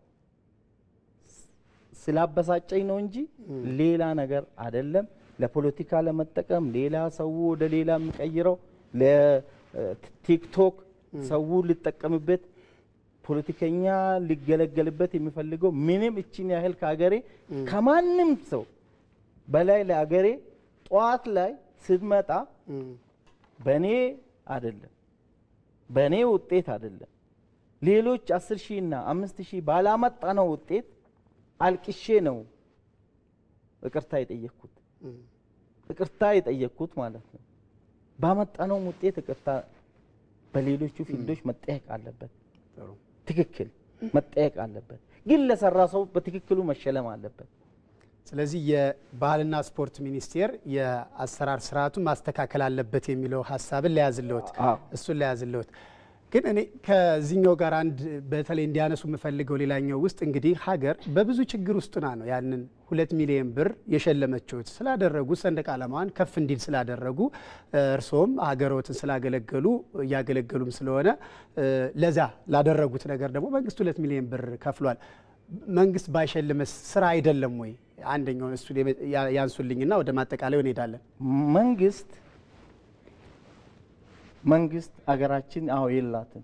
ስላበሳጨኝ ነው እንጂ ሌላ ነገር አይደለም። ለፖለቲካ ለመጠቀም ሌላ ሰው ወደ ሌላ የሚቀይረው ለቲክቶክ ሰው ሊጠቀምበት ፖለቲከኛ ሊገለገልበት የሚፈልገው ምንም እችን ያህል ከሀገሬ ከማንም ሰው በላይ ለሀገሬ ጠዋት ላይ ስትመጣ በእኔ አይደለም በእኔ ውጤት አይደለም ሌሎች አስር ሺህ እና አምስት ሺህ ባላመጣ ነው ውጤት አልቅሼ ነው ይቅርታ የጠየቅኩት ይቅርታ የጠየቅኩት ማለት ነው። ባመጣነውም ውጤት ይቅርታ በሌሎቹ ፊልዶች መጠየቅ አለበት። ትክክል መጠየቅ አለበት። ግን ለሰራ ሰው በትክክሉ መሸለም አለበት። ስለዚህ የባህልና ስፖርት ሚኒስቴር የአሰራር ስርዓቱን ማስተካከል አለበት የሚለው ሀሳብን ለያዝልዎት እሱን ለያዝልዎት። ግን እኔ ከዚህኛው ጋር አንድ በተለይ እንዲያነሱ የምፈልገው ሌላኛው ውስጥ እንግዲህ ሀገር በብዙ ችግር ውስጥና ነው ያንን ሁለት ሚሊዮን ብር የሸለመችሁት ስላደረጉ ሰንደቅ ዓላማዋን ከፍ እንዲል ስላደረጉ እርስዎም ሀገሮትን ስላገለገሉ እያገለገሉም ስለሆነ ለዛ ላደረጉት ነገር ደግሞ መንግስት ሁለት ሚሊዮን ብር ከፍሏል። መንግስት ባይሸልመስ ስራ አይደለም ወይ? አንደኛውን እሱ ያንሱልኝና ወደ ማጠቃለያው እንሄዳለን። መንግስት መንግስት አገራችን አዎ የላትም።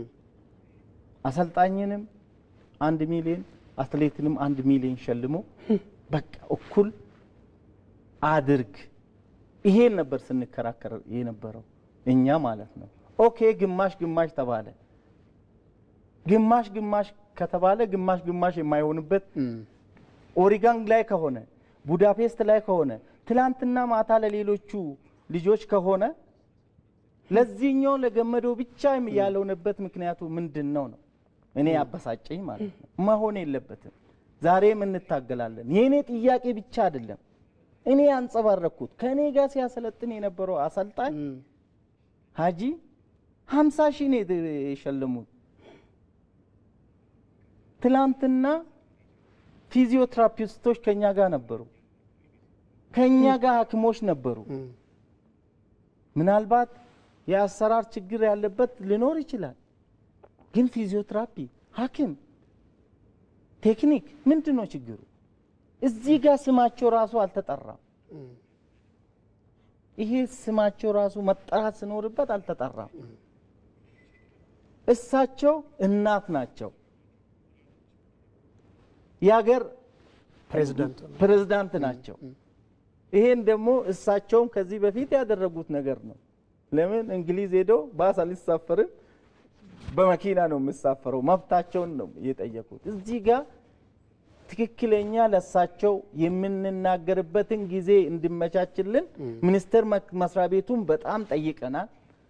አሰልጣኝንም አንድ ሚሊዮን አትሌትንም አንድ ሚሊዮን ሸልሞ በቃ እኩል አድርግ። ይሄን ነበር ስንከራከር የነበረው እኛ ማለት ነው። ኦኬ ግማሽ ግማሽ ተባለ። ግማሽ ግማሽ ከተባለ ግማሽ ግማሽ የማይሆንበት ኦሪጋን ላይ ከሆነ ቡዳፔስት ላይ ከሆነ ትላንትና ማታ ለሌሎቹ ልጆች ከሆነ ለዚህኛው ለገመደው ብቻ ያልሆነበት ምክንያቱ ምንድን ነው ነው እኔ ያበሳጨኝ ማለት ነው። መሆን የለበትም። ዛሬም እንታገላለን። የእኔ ጥያቄ ብቻ አይደለም። እኔ ያንጸባረኩት ከእኔ ጋር ሲያሰለጥን የነበረው አሰልጣኝ ሀጂ ሀምሳ ሺህ ነው የሸለሙት። ትላንትና ፊዚዮትራፒስቶች ከኛ ጋር ነበሩ፣ ከኛ ጋር ሐኪሞች ነበሩ። ምናልባት የአሰራር ችግር ያለበት ሊኖር ይችላል። ግን ፊዚዮትራፒ፣ ሐኪም፣ ቴክኒክ ምንድን ነው ችግሩ? እዚህ ጋር ስማቸው ራሱ አልተጠራም። ይሄ ስማቸው ራሱ መጠራት ሲኖርበት አልተጠራም። እሳቸው እናት ናቸው። የሀገር ፕሬዝዳንት ናቸው። ይሄን ደግሞ እሳቸውም ከዚህ በፊት ያደረጉት ነገር ነው። ለምን እንግሊዝ ሄዶ ባስ አልሳፈርም በመኪና ነው የምሳፈረው፣ መብታቸውን ነው የጠየቁት። እዚህ ጋር ትክክለኛ ለእሳቸው የምንናገርበትን ጊዜ እንዲመቻችልን ሚኒስቴር መስሪያ ቤቱን በጣም ጠይቀናል።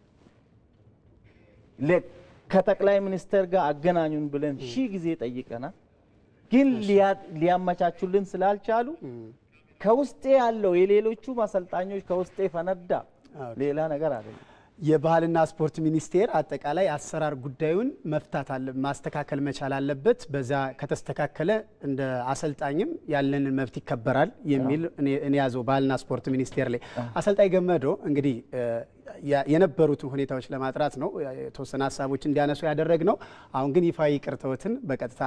ከጠቅላይ ሚኒስትር ጋር አገናኙን ብለን ሺህ ጊዜ ጠይቀናል። ግን ሊያመቻቹልን ስላልቻሉ ከውስጤ ያለው የሌሎቹ አሰልጣኞች ከውስጤ ፈነዳ፣ ሌላ ነገር አይደለም። የባህልና ስፖርት ሚኒስቴር አጠቃላይ አሰራር ጉዳዩን መፍታት አለ ማስተካከል መቻል አለበት። በዛ ከተስተካከለ እንደ አሰልጣኝም ያለንን መብት ይከበራል የሚል እኔ ያዘው ባህልና ስፖርት ሚኒስቴር ላይ አሰልጣኝ ገመዶ እንግዲህ የነበሩትን ሁኔታዎች ለማጥራት ነው የተወሰነ ሀሳቦች እንዲያነሱ ያደረግ ነው። አሁን ግን ይፋዊ ይቅርታዎትን በቀጥታ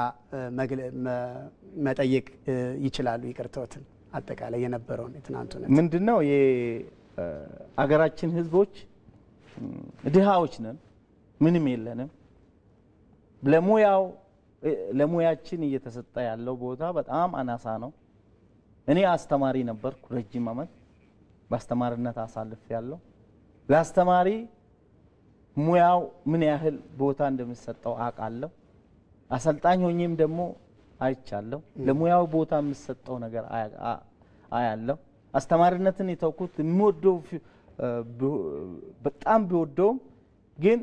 መጠየቅ ይችላሉ። ይቅርታዎትን አጠቃላይ የነበረውን የትናንቱ ምንድነው የአገራችን ህዝቦች ድሃዎች ነን፣ ምንም የለንም። ለሙያው ለሙያችን እየተሰጠ ያለው ቦታ በጣም አናሳ ነው። እኔ አስተማሪ ነበርኩ ረጅም ዓመት በአስተማሪነት አሳልፍ ያለው ለአስተማሪ ሙያው ምን ያህል ቦታ እንደሚሰጠው አውቃለሁ። አሰልጣኝ ሆኜም ደግሞ አይቻለሁ። ለሙያው ቦታ የሚሰጠው ነገር አያለሁ። አስተማሪነትን የተውኩት የሚወደው በጣም ቢወደውም ግን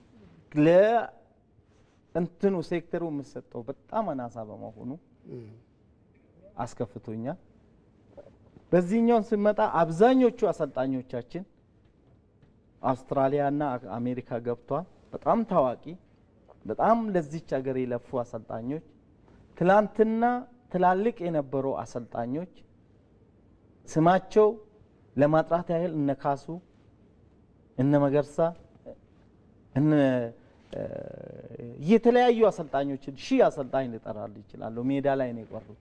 ለእንትኑ ሴክተሩ የምሰጠው በጣም አናሳ በመሆኑ አስከፍቶኛል። በዚህኛውን ስንመጣ አብዛኞቹ አሰልጣኞቻችን አውስትራሊያና አሜሪካ ገብቷል። በጣም ታዋቂ በጣም ለዚች ሀገር የለፉ አሰልጣኞች ትላንትና ትላልቅ የነበሩ አሰልጣኞች ስማቸው ለማጥራት ያህል እነ ካሱ እነ መገርሳ እነ የተለያዩ አሰልጣኞችን ሺህ አሰልጣኝ ልጠራል ይችላሉ። ሜዳ ላይ ነው የቀሩት።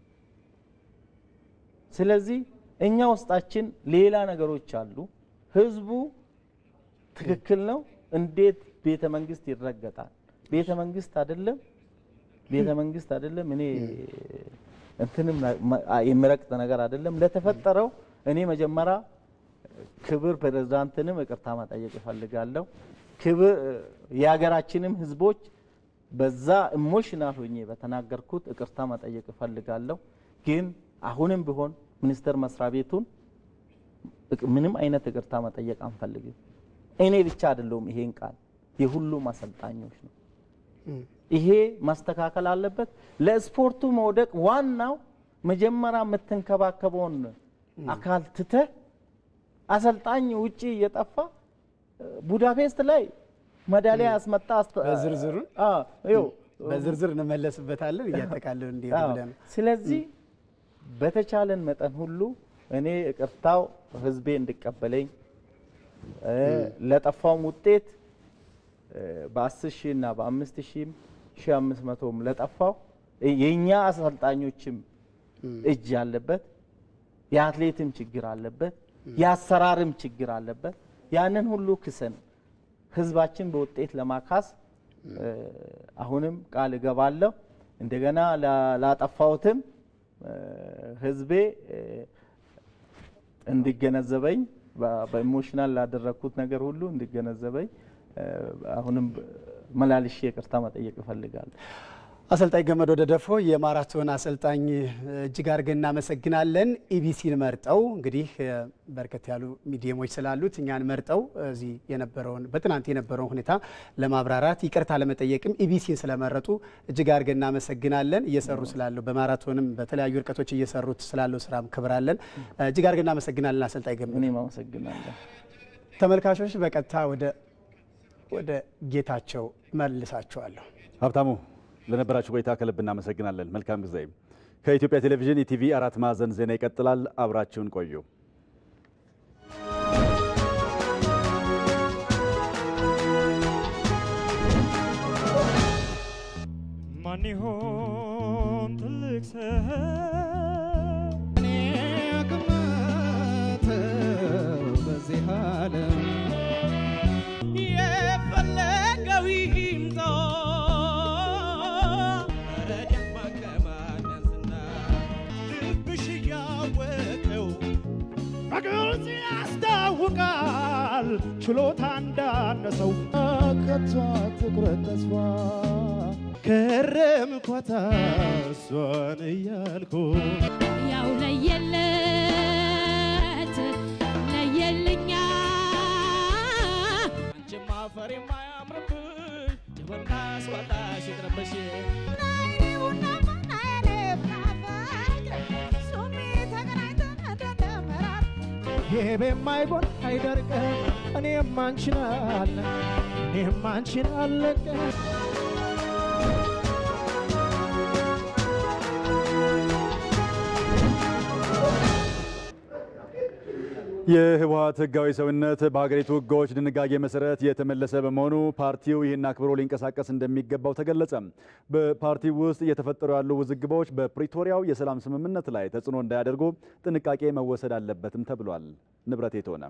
ስለዚህ እኛ ውስጣችን ሌላ ነገሮች አሉ። ህዝቡ ትክክል ነው። እንዴት ቤተ መንግስት ይረገጣል? ቤተ መንግስት አይደለም ቤተ መንግስት አይደለም። እኔ እንትንም የሚረግጥ ነገር አይደለም። ለተፈጠረው እኔ መጀመሪያ ክብር ፕሬዝዳንትንም ይቅርታ መጠየቅ እፈልጋለሁ። ክብር የሀገራችንም ህዝቦች በዛ ኢሞሽናል ሆኜ በተናገርኩት ይቅርታ መጠየቅ እፈልጋለሁ። ግን አሁንም ቢሆን ሚኒስቴር መስሪያ ቤቱን ምንም አይነት ይቅርታ መጠየቅ አንፈልግም። እኔ ብቻ አይደለሁም ይሄን ቃል የሁሉም አሰልጣኞች ነው። ይሄ ማስተካከል አለበት። ለስፖርቱ መውደቅ ዋናው መጀመሪያ የምትንከባከበውን አካል ትተህ አሰልጣኝ ውጪ እየጠፋ ቡዳፔስት ላይ ሜዳሊያ ያስመጣ በዝርዝሩ በዝርዝር እንመለስበታለን እያጠቃለን እንዲሄዱ ብለን ስለዚህ በተቻለን መጠን ሁሉ እኔ ይቅርታው ህዝቤ እንዲቀበለኝ ለጠፋውም ውጤት በአስር ሺህ እና በአምስት ሺህም ሺህ አምስት መቶም ለጠፋው የእኛ አሰልጣኞችም እጅ ያለበት የአትሌትም ችግር አለበት፣ የአሰራርም ችግር አለበት። ያንን ሁሉ ክሰን ህዝባችን በውጤት ለማካስ አሁንም ቃል እገባለሁ። እንደገና ላጠፋሁትም ህዝቤ እንዲገነዘበኝ በኢሞሽናል ላደረግኩት ነገር ሁሉ እንዲገነዘበኝ አሁንም መላልሼ ይቅርታ መጠየቅ እፈልጋለሁ። አሰልጣኝ ገመዶ ደደፎ የማራቶን አሰልጣኝ እጅግ አድርገን እናመሰግናለን። ኢቢሲን መርጠው እንግዲህ በርከት ያሉ ሚዲየሞች ስላሉት እኛን መርጠው እዚህ የነበረውን በትናንት የነበረውን ሁኔታ ለማብራራት ይቅርታ ለመጠየቅም ኢቢሲን ስለመረጡ እጅግ አድርገን እናመሰግናለን። እየሰሩ ስላለው በማራቶንም በተለያዩ ርቀቶች እየሰሩት ስላለው ስራም ክብራለን። እጅግ አድርገን እናመሰግናለን አሰልጣኝ ገመዶ። እኔም አመሰግናለሁ። ተመልካቾች በቀጥታ ወደ ወደ ጌታቸው መልሳቸዋለሁ። ሀብታሙ ለነበራችሁ ቆይታ ከልብ እናመሰግናለን። መልካም ጊዜ። ከኢትዮጵያ ቴሌቪዥን ኢቲቪ አራት ማዕዘን ዜና ይቀጥላል። አብራችሁን ቆዩ። ማን ይሆን ትልቅ ሰው እኔ ግመተው በዚህ ዓለም የፈለገው ይምጣ ረዳት ማከማነስና ልብሽ እያወቀው በግልጽ ያስታውቃል ችሎታ እንዳነሰው ከቷ ትኩረት ተስፋ ከረምኳታ እሷን እያልኩ ያው ለየለት ለየልኛ አንቺማ አፈር የማያምርብሽ ጅብና አስወጣሽ ይቅርብሽ ይሄ በማይጎን አይደርቅም እኔም አንቺን አለ እኔም አንቺን አለቀ የህወሓት ህጋዊ ሰውነት በሀገሪቱ ህጎች ድንጋጌ መሰረት የተመለሰ በመሆኑ ፓርቲው ይህን አክብሮ ሊንቀሳቀስ እንደሚገባው ተገለጸ። በፓርቲው ውስጥ እየተፈጠሩ ያሉ ውዝግቦች በፕሪቶሪያው የሰላም ስምምነት ላይ ተጽዕኖ እንዳያደርጉ ጥንቃቄ መወሰድ አለበትም ተብሏል። ንብረት የተሆነ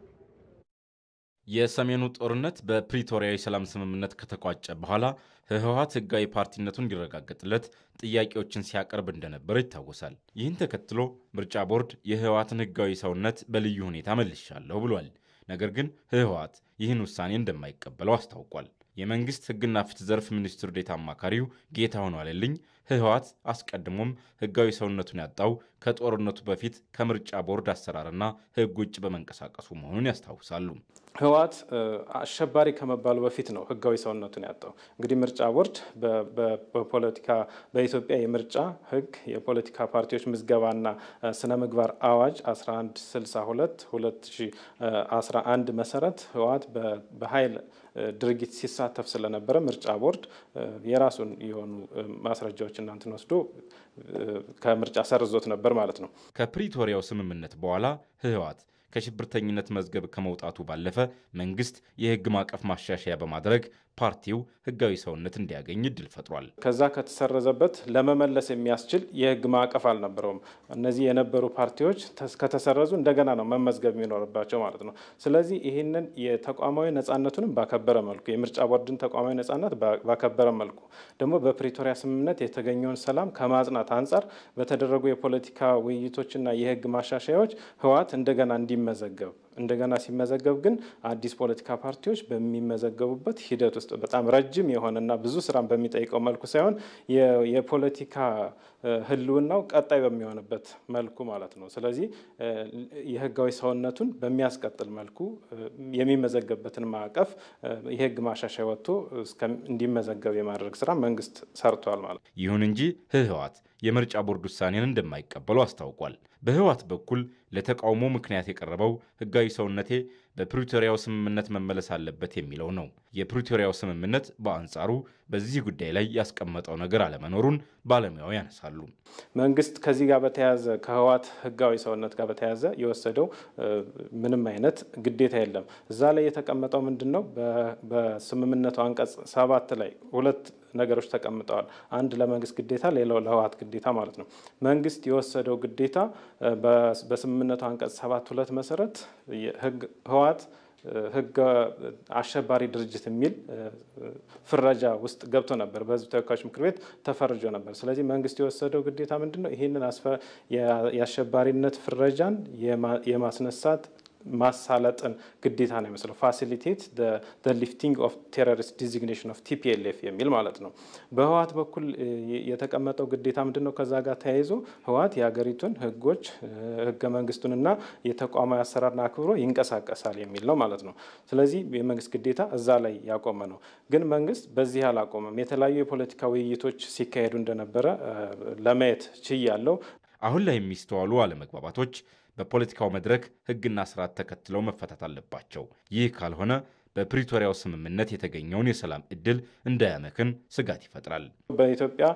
የሰሜኑ ጦርነት በፕሪቶሪያ የሰላም ስምምነት ከተቋጨ በኋላ ህወሓት ህጋዊ ፓርቲነቱ እንዲረጋገጥለት ጥያቄዎችን ሲያቀርብ እንደነበረ ይታወሳል። ይህን ተከትሎ ምርጫ ቦርድ የህወሓትን ህጋዊ ሰውነት በልዩ ሁኔታ መልሻለሁ ብሏል። ነገር ግን ህወሓት ይህን ውሳኔ እንደማይቀበለው አስታውቋል። የመንግስት ህግና ፍትህ ዘርፍ ሚኒስትር ዴኤታ አማካሪው ጌታሁን ዋለልኝ ህወሓት አስቀድሞም ህጋዊ ሰውነቱን ያጣው ከጦርነቱ በፊት ከምርጫ ቦርድ አሰራርና ህግ ውጭ በመንቀሳቀሱ መሆኑን ያስታውሳሉ። ህወሓት አሸባሪ ከመባሉ በፊት ነው ህጋዊ ሰውነቱን ያጣው። እንግዲህ ምርጫ ቦርድ በፖለቲካ በኢትዮጵያ የምርጫ ህግ የፖለቲካ ፓርቲዎች ምዝገባና ስነ ምግባር አዋጅ 1162 2011 መሰረት ህወሓት በኃይል ድርጊት ሲሳተፍ ስለነበረ ምርጫ ቦርድ የራሱን የሆኑ ማስረጃዎች እናንትን ወስዶ ከምርጫ ሰርዞት ነበር ማለት ነው። ከፕሪቶሪያው ስምምነት በኋላ ህወሓት ከሽብርተኝነት መዝገብ ከመውጣቱ ባለፈ መንግስት የህግ ማዕቀፍ ማሻሻያ በማድረግ ፓርቲው ህጋዊ ሰውነት እንዲያገኝ እድል ፈጥሯል። ከዛ ከተሰረዘበት ለመመለስ የሚያስችል የህግ ማዕቀፍ አልነበረውም። እነዚህ የነበሩ ፓርቲዎች ከተሰረዙ እንደገና ነው መመዝገብ የሚኖርባቸው ማለት ነው። ስለዚህ ይህንን የተቋማዊ ነጻነቱንም ባከበረ መልኩ የምርጫ ቦርድን ተቋማዊ ነጻነት ባከበረ መልኩ ደግሞ በፕሪቶሪያ ስምምነት የተገኘውን ሰላም ከማጽናት አንጻር በተደረጉ የፖለቲካ ውይይቶችና የህግ ማሻሻያዎች ህወሓት እንደገና እንዲመዘገብ እንደገና ሲመዘገብ ግን አዲስ ፖለቲካ ፓርቲዎች በሚመዘገቡበት ሂደት ውስጥ በጣም ረጅም የሆነና ብዙ ስራን በሚጠይቀው መልኩ ሳይሆን የፖለቲካ ህልውናው ቀጣይ በሚሆንበት መልኩ ማለት ነው። ስለዚህ የህጋዊ ሰውነቱን በሚያስቀጥል መልኩ የሚመዘገብበትን ማዕቀፍ የህግ ማሻሻያ ወጥቶ እንዲመዘገብ የማድረግ ስራ መንግስት ሰርቷል ማለት ነው። ይሁን እንጂ ህወሓት የምርጫ ቦርድ ውሳኔን እንደማይቀበሉ አስታውቋል። በህወሓት በኩል ለተቃውሞ ምክንያት የቀረበው ህጋዊ ሰውነቴ በፕሪቶሪያው ስምምነት መመለስ አለበት የሚለው ነው። የፕሪቶሪያው ስምምነት በአንጻሩ በዚህ ጉዳይ ላይ ያስቀመጠው ነገር አለመኖሩን ባለሙያው ያነሳሉ። መንግስት ከዚህ ጋር በተያያዘ ከህወሓት ህጋዊ ሰውነት ጋር በተያያዘ የወሰደው ምንም አይነት ግዴታ የለም። እዛ ላይ የተቀመጠው ምንድን ነው? በስምምነቱ አንቀጽ ሰባት ላይ ሁለት ነገሮች ተቀምጠዋል። አንድ ለመንግስት ግዴታ፣ ሌላው ለህወሓት ግዴታ ማለት ነው። መንግስት የወሰደው ግዴታ በስምምነቱ አንቀጽ ሰባት ሁለት መሰረት ህወሓት ህገ አሸባሪ ድርጅት የሚል ፍረጃ ውስጥ ገብቶ ነበር። በህዝብ ተወካዮች ምክር ቤት ተፈርጆ ነበር። ስለዚህ መንግስት የወሰደው ግዴታ ምንድን ነው? ይህንን የአሸባሪነት ፍረጃን የማስነሳት ማሳለጥን ግዴታ ነው የሚመስለው ፋሲሊቴት ሊፍቲንግ ኦፍ ቴሮሪስት ዲዚግኔሽን ኦፍ ቲፒኤልኤፍ የሚል ማለት ነው። በህወሓት በኩል የተቀመጠው ግዴታ ምንድን ነው? ከዛ ጋር ተያይዞ ህወሓት የሀገሪቱን ህጎች ህገ መንግስቱንና የተቋማዊ አሰራርን አክብሮ ይንቀሳቀሳል የሚል ነው ማለት ነው። ስለዚህ የመንግስት ግዴታ እዛ ላይ ያቆመ ነው። ግን መንግስት በዚህ አላቆመም። የተለያዩ የፖለቲካ ውይይቶች ሲካሄዱ እንደነበረ ለማየት ችያለሁ። አሁን ላይ የሚስተዋሉ አለመግባባቶች በፖለቲካው መድረክ ህግና ስርዓት ተከትለው መፈታት አለባቸው። ይህ ካልሆነ በፕሪቶሪያው ስምምነት የተገኘውን የሰላም እድል እንዳያመክን ስጋት ይፈጥራል። በኢትዮጵያ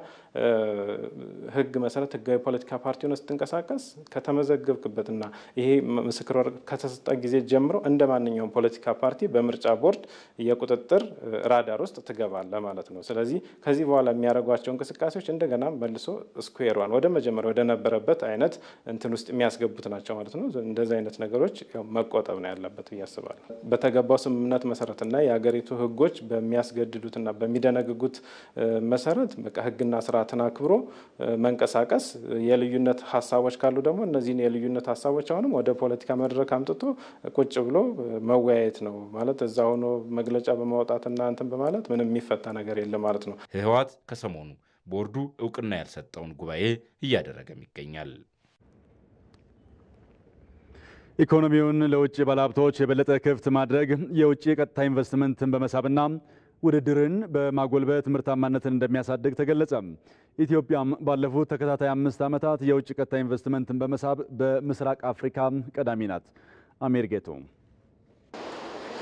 ህግ መሰረት ህጋዊ ፖለቲካ ፓርቲ ሆነ ስትንቀሳቀስ ከተመዘገብክበትና ይሄ ምስክር ወረቀት ከተሰጠ ጊዜ ጀምሮ እንደ ማንኛውም ፖለቲካ ፓርቲ በምርጫ ቦርድ የቁጥጥር ራዳር ውስጥ ትገባለህ ማለት ነው። ስለዚህ ከዚህ በኋላ የሚያደርጓቸው እንቅስቃሴዎች እንደገና መልሶ ስኩዌር ዋን ወደ መጀመሪያ ወደ ነበረበት አይነት እንትን ውስጥ የሚያስገቡት ናቸው ማለት ነው። እንደዚህ አይነት ነገሮች መቆጠብ ነው ያለበት ብዬ አስባለሁ። በተገባው ስምምነት መሰረትና የሀገሪቱ ህጎች በሚያስገድዱትና በሚደነግጉት መሰረት በቃ ህግና ስርዓትን አክብሮ መንቀሳቀስ፣ የልዩነት ሀሳቦች ካሉ ደግሞ እነዚህን የልዩነት ሀሳቦች አሁንም ወደ ፖለቲካ መድረክ አምጥቶ ቁጭ ብሎ መወያየት ነው ማለት እዛ ሆኖ መግለጫ በማውጣትና እንትን በማለት ምንም የሚፈታ ነገር የለም ማለት ነው። ህወሓት ከሰሞኑ ቦርዱ እውቅና ያልሰጠውን ጉባኤ እያደረገም ይገኛል። ኢኮኖሚውን ለውጭ ባለሀብቶች የበለጠ ክፍት ማድረግ የውጭ ቀጥታ ኢንቨስትመንትን በመሳብና ውድድርን በማጎልበት ምርታማነትን እንደሚያሳድግ ተገለጸ። ኢትዮጵያም ባለፉት ተከታታይ አምስት ዓመታት የውጭ ቀጥታ ኢንቨስትመንትን በመሳብ በምስራቅ አፍሪካ ቀዳሚ ናት። አሜር ጌቶ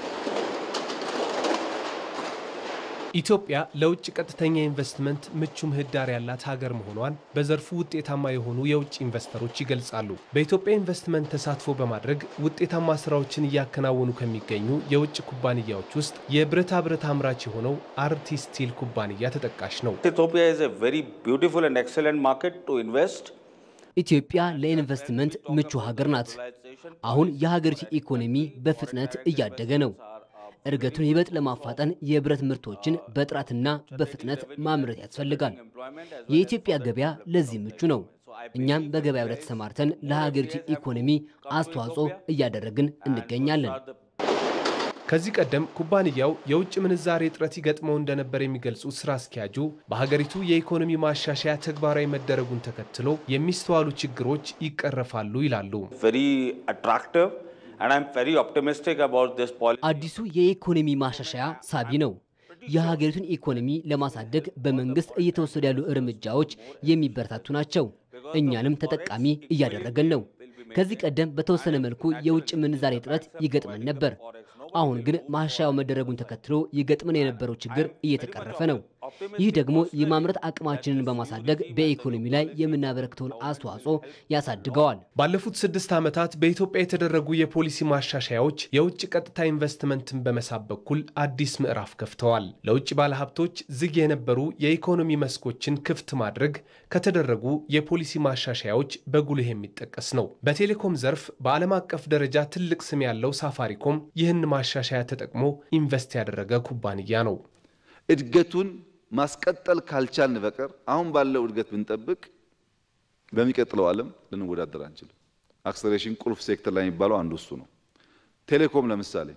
ኢትዮጵያ ለውጭ ቀጥተኛ ኢንቨስትመንት ምቹ ምህዳር ያላት ሀገር መሆኗን በዘርፉ ውጤታማ የሆኑ የውጭ ኢንቨስተሮች ይገልጻሉ። በኢትዮጵያ ኢንቨስትመንት ተሳትፎ በማድረግ ውጤታማ ስራዎችን እያከናወኑ ከሚገኙ የውጭ ኩባንያዎች ውስጥ የብረታ ብረት አምራች የሆነው አርቲ ስቲል ኩባንያ ተጠቃሽ ነው። Ethiopia is a very beautiful and excellent market to invest. ኢትዮጵያ ለኢንቨስትመንት ምቹ ሀገር ናት። አሁን የሀገሪቱ ኢኮኖሚ በፍጥነት እያደገ ነው። እድገቱን ይበልጥ ለማፋጠን የብረት ምርቶችን በጥራትና በፍጥነት ማምረት ያስፈልጋል። የኢትዮጵያ ገበያ ለዚህ ምቹ ነው። እኛም በገበያው ላይ ተሰማርተን ለሀገሪቱ ኢኮኖሚ አስተዋጽኦ እያደረግን እንገኛለን። ከዚህ ቀደም ኩባንያው የውጭ ምንዛሬ እጥረት ይገጥመው እንደነበር የሚገልጹት ስራ አስኪያጁ በሀገሪቱ የኢኮኖሚ ማሻሻያ ተግባራዊ መደረጉን ተከትሎ የሚስተዋሉ ችግሮች ይቀረፋሉ ይላሉ። Very attractive and I'm very optimistic about this policy. አዲሱ የኢኮኖሚ ማሻሻያ ሳቢ ነው። የሀገሪቱን ኢኮኖሚ ለማሳደግ በመንግስት እየተወሰዱ ያሉ እርምጃዎች የሚበረታቱ ናቸው። እኛንም ተጠቃሚ እያደረገን ነው። ከዚህ ቀደም በተወሰነ መልኩ የውጭ ምንዛሬ እጥረት ይገጥመን ነበር። አሁን ግን ማሻሻያው መደረጉን ተከትሎ ይገጥመን የነበረው ችግር እየተቀረፈ ነው። ይህ ደግሞ የማምረት አቅማችንን በማሳደግ በኢኮኖሚ ላይ የምናበረክተውን አስተዋጽኦ ያሳድገዋል። ባለፉት ስድስት ዓመታት በኢትዮጵያ የተደረጉ የፖሊሲ ማሻሻያዎች የውጭ ቀጥታ ኢንቨስትመንትን በመሳብ በኩል አዲስ ምዕራፍ ከፍተዋል። ለውጭ ባለሀብቶች ዝግ የነበሩ የኢኮኖሚ መስኮችን ክፍት ማድረግ ከተደረጉ የፖሊሲ ማሻሻያዎች በጉልህ የሚጠቀስ ነው። በቴሌኮም ዘርፍ በዓለም አቀፍ ደረጃ ትልቅ ስም ያለው ሳፋሪኮም ይህን ማሻሻያ ተጠቅሞ ኢንቨስት ያደረገ ኩባንያ ነው። እድገቱን ማስቀጠል ካልቻልን በቀር አሁን ባለው እድገት ብንጠብቅ በሚቀጥለው ዓለም ልንወዳደር አንችልም። አክሰሌሬሽን ቁልፍ ሴክተር ላይ የሚባለው አንዱ እሱ ነው። ቴሌኮም ለምሳሌ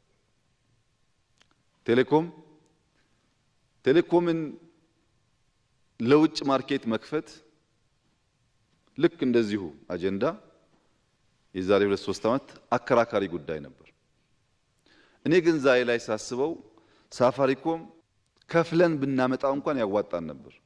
ቴሌኮም ቴሌኮምን ለውጭ ማርኬት መክፈት ልክ እንደዚሁ አጀንዳ የዛሬ ሁለት ሶስት ዓመት አከራካሪ ጉዳይ ነበር። እኔ ግን ዛሬ ላይ ሳስበው ሳፋሪኮም ከፍለን ብናመጣው እንኳን ያዋጣን ነበር።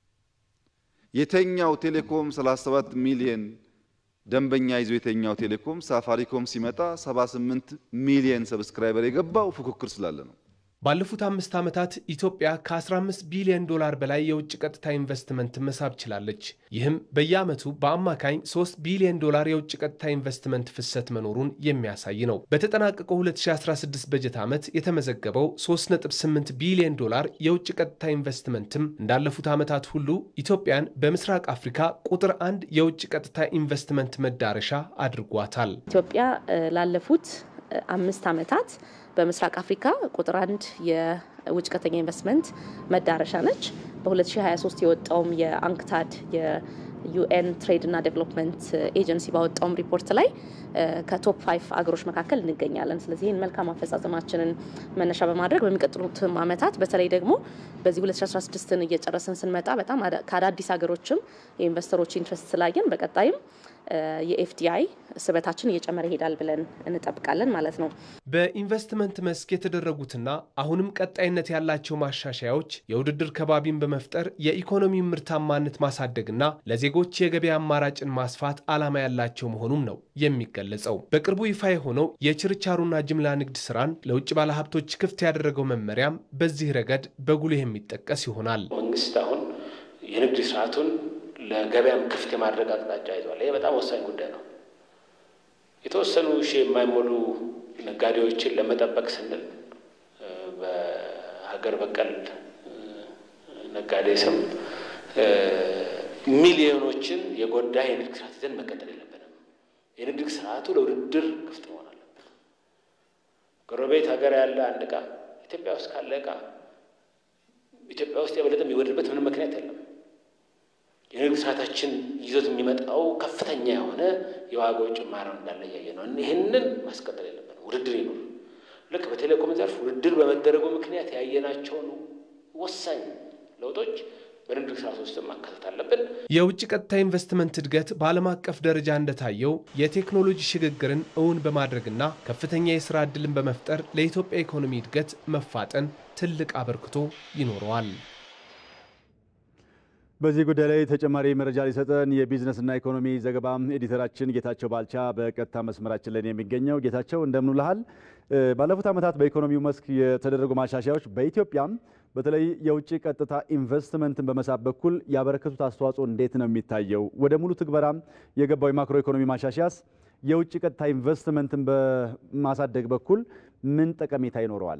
የተኛው ቴሌኮም 37 ሚሊዮን ደንበኛ ይዞ የተኛው ቴሌኮም ሳፋሪኮም ሲመጣ 78 ሚሊዮን ሰብስክራይበር የገባው ፉክክር ስላለ ነው። ባለፉት አምስት ዓመታት ኢትዮጵያ ከ15 ቢሊዮን ዶላር በላይ የውጭ ቀጥታ ኢንቨስትመንት መሳብ ችላለች። ይህም በየዓመቱ በአማካኝ 3 ቢሊዮን ዶላር የውጭ ቀጥታ ኢንቨስትመንት ፍሰት መኖሩን የሚያሳይ ነው። በተጠናቀቀው 2016 በጀት ዓመት የተመዘገበው 3.8 ቢሊዮን ዶላር የውጭ ቀጥታ ኢንቨስትመንትም እንዳለፉት ዓመታት ሁሉ ኢትዮጵያን በምስራቅ አፍሪካ ቁጥር አንድ የውጭ ቀጥታ ኢንቨስትመንት መዳረሻ አድርጓታል። ኢትዮጵያ ላለፉት አምስት ዓመታት በምስራቅ አፍሪካ ቁጥር አንድ የውጭ ቀጥተኛ ኢንቨስትመንት መዳረሻ ነች። በ2023 የወጣውም የአንክታድ የዩኤን ትሬድ እና ዴቨሎፕመንት ኤጀንሲ ባወጣውም ሪፖርት ላይ ከቶፕ ፋይቭ አገሮች መካከል እንገኛለን። ስለዚህ ይህን መልካም አፈጻጸማችንን መነሻ በማድረግ በሚቀጥሉትም ዓመታት በተለይ ደግሞ በዚህ 2016ን እየጨረስን ስንመጣ በጣም ከአዳዲስ ሀገሮችም የኢንቨስተሮች ኢንትረስት ስላየን በቀጣይም የኤፍዲአይ ስበታችን እየጨመረ ይሄዳል ብለን እንጠብቃለን ማለት ነው። በኢንቨስትመንት መስክ የተደረጉትና አሁንም ቀጣይነት ያላቸው ማሻሻያዎች የውድድር ከባቢን በመፍጠር የኢኮኖሚ ምርታማነት ማሳደግና ለዜጎች የገበያ አማራጭን ማስፋት ዓላማ ያላቸው መሆኑም ነው የሚገለጸው። በቅርቡ ይፋ የሆነው የችርቻሮና ጅምላ ንግድ ስራን ለውጭ ባለሀብቶች ክፍት ያደረገው መመሪያም በዚህ ረገድ በጉልህ የሚጠቀስ ይሆናል። መንግስት አሁን የንግድ ስርዓቱን ለገበያም ክፍት የማድረግ አቅጣጫ ይዟል። ይህ በጣም ወሳኝ ጉዳይ ነው። የተወሰኑ ሺህ የማይሞሉ ነጋዴዎችን ለመጠበቅ ስንል በሀገር በቀል ነጋዴ ስም ሚሊዮኖችን የጎዳ የንግድ ስርዓት ይዘን መቀጠል የለብንም። የንግድ ስርዓቱ ለውድድር ክፍት መሆን አለበት። ጎረቤት ሀገር ያለ አንድ እቃ ኢትዮጵያ ውስጥ ካለ እቃ ኢትዮጵያ ውስጥ የበለጠ የሚወድበት ምንም ምክንያት የለም። የንግድ ስርዓታችን ይዞት የሚመጣው ከፍተኛ የሆነ የዋጋው ጭማሪ እንዳለ እያየ ነው። ይህንን ማስቀጠል የለብንም። ውድድር ይኖር። ልክ በቴሌኮም ዘርፍ ውድድር በመደረጉ ምክንያት ያየናቸውን ወሳኝ ለውጦች በንግድ ስርዓት ውስጥ ማካተት አለብን። የውጭ ቀጥታ ኢንቨስትመንት እድገት በዓለም አቀፍ ደረጃ እንደታየው የቴክኖሎጂ ሽግግርን እውን በማድረግና ከፍተኛ የስራ ዕድልን በመፍጠር ለኢትዮጵያ ኢኮኖሚ እድገት መፋጠን ትልቅ አበርክቶ ይኖረዋል። በዚህ ጉዳይ ላይ ተጨማሪ መረጃ ሊሰጠን የቢዝነስና ኢኮኖሚ ዘገባ ኤዲተራችን ጌታቸው ባልቻ በቀጥታ መስመራችን ላይ ነው የሚገኘው። ጌታቸው እንደምን ውለሃል? ባለፉት ዓመታት በኢኮኖሚው መስክ የተደረጉ ማሻሻያዎች በኢትዮጵያም በተለይ የውጭ ቀጥታ ኢንቨስትመንትን በመሳብ በኩል ያበረከቱት አስተዋጽኦ እንዴት ነው የሚታየው? ወደ ሙሉ ትግበራም የገባው የማክሮ ኢኮኖሚ ማሻሻያስ የውጭ ቀጥታ ኢንቨስትመንትን በማሳደግ በኩል ምን ጠቀሜታ ይኖረዋል?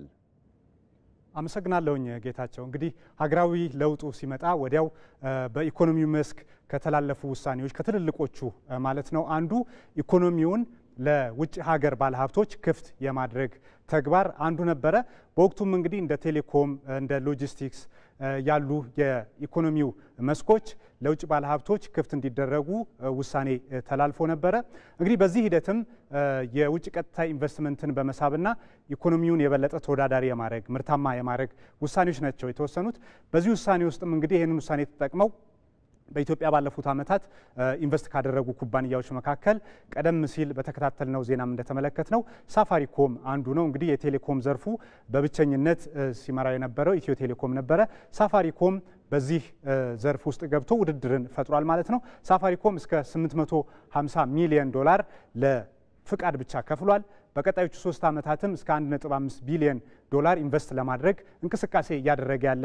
አመሰግናለሁኝ ጌታቸው። እንግዲህ ሀገራዊ ለውጡ ሲመጣ ወዲያው በኢኮኖሚው መስክ ከተላለፉ ውሳኔዎች ከትልልቆቹ ማለት ነው አንዱ ኢኮኖሚውን ለውጭ ሀገር ባለሀብቶች ክፍት የማድረግ ተግባር አንዱ ነበረ። በወቅቱም እንግዲህ እንደ ቴሌኮም፣ እንደ ሎጂስቲክስ ያሉ የኢኮኖሚው መስኮች ለውጭ ባለሀብቶች ክፍት እንዲደረጉ ውሳኔ ተላልፎ ነበረ። እንግዲህ በዚህ ሂደትም የውጭ ቀጥታ ኢንቨስትመንትን በመሳብና ኢኮኖሚውን የበለጠ ተወዳዳሪ የማድረግ ምርታማ የማድረግ ውሳኔዎች ናቸው የተወሰኑት። በዚህ ውሳኔ ውስጥም እንግዲህ ይህንን ውሳኔ ተጠቅመው በኢትዮጵያ ባለፉት ዓመታት ኢንቨስት ካደረጉ ኩባንያዎች መካከል ቀደም ሲል በተከታተልነው ዜናም እንደተመለከት ነው ሳፋሪኮም አንዱ ነው። እንግዲህ የቴሌኮም ዘርፉ በብቸኝነት ሲመራው የነበረው ኢትዮ ቴሌኮም ነበረ። ሳፋሪኮም በዚህ ዘርፍ ውስጥ ገብቶ ውድድርን ፈጥሯል ማለት ነው። ሳፋሪኮም እስከ 850 ሚሊዮን ዶላር ለፍቃድ ብቻ ከፍሏል። በቀጣዮቹ ሶስት ዓመታትም እስከ 1.5 ቢሊዮን ዶላር ኢንቨስት ለማድረግ እንቅስቃሴ እያደረገ ያለ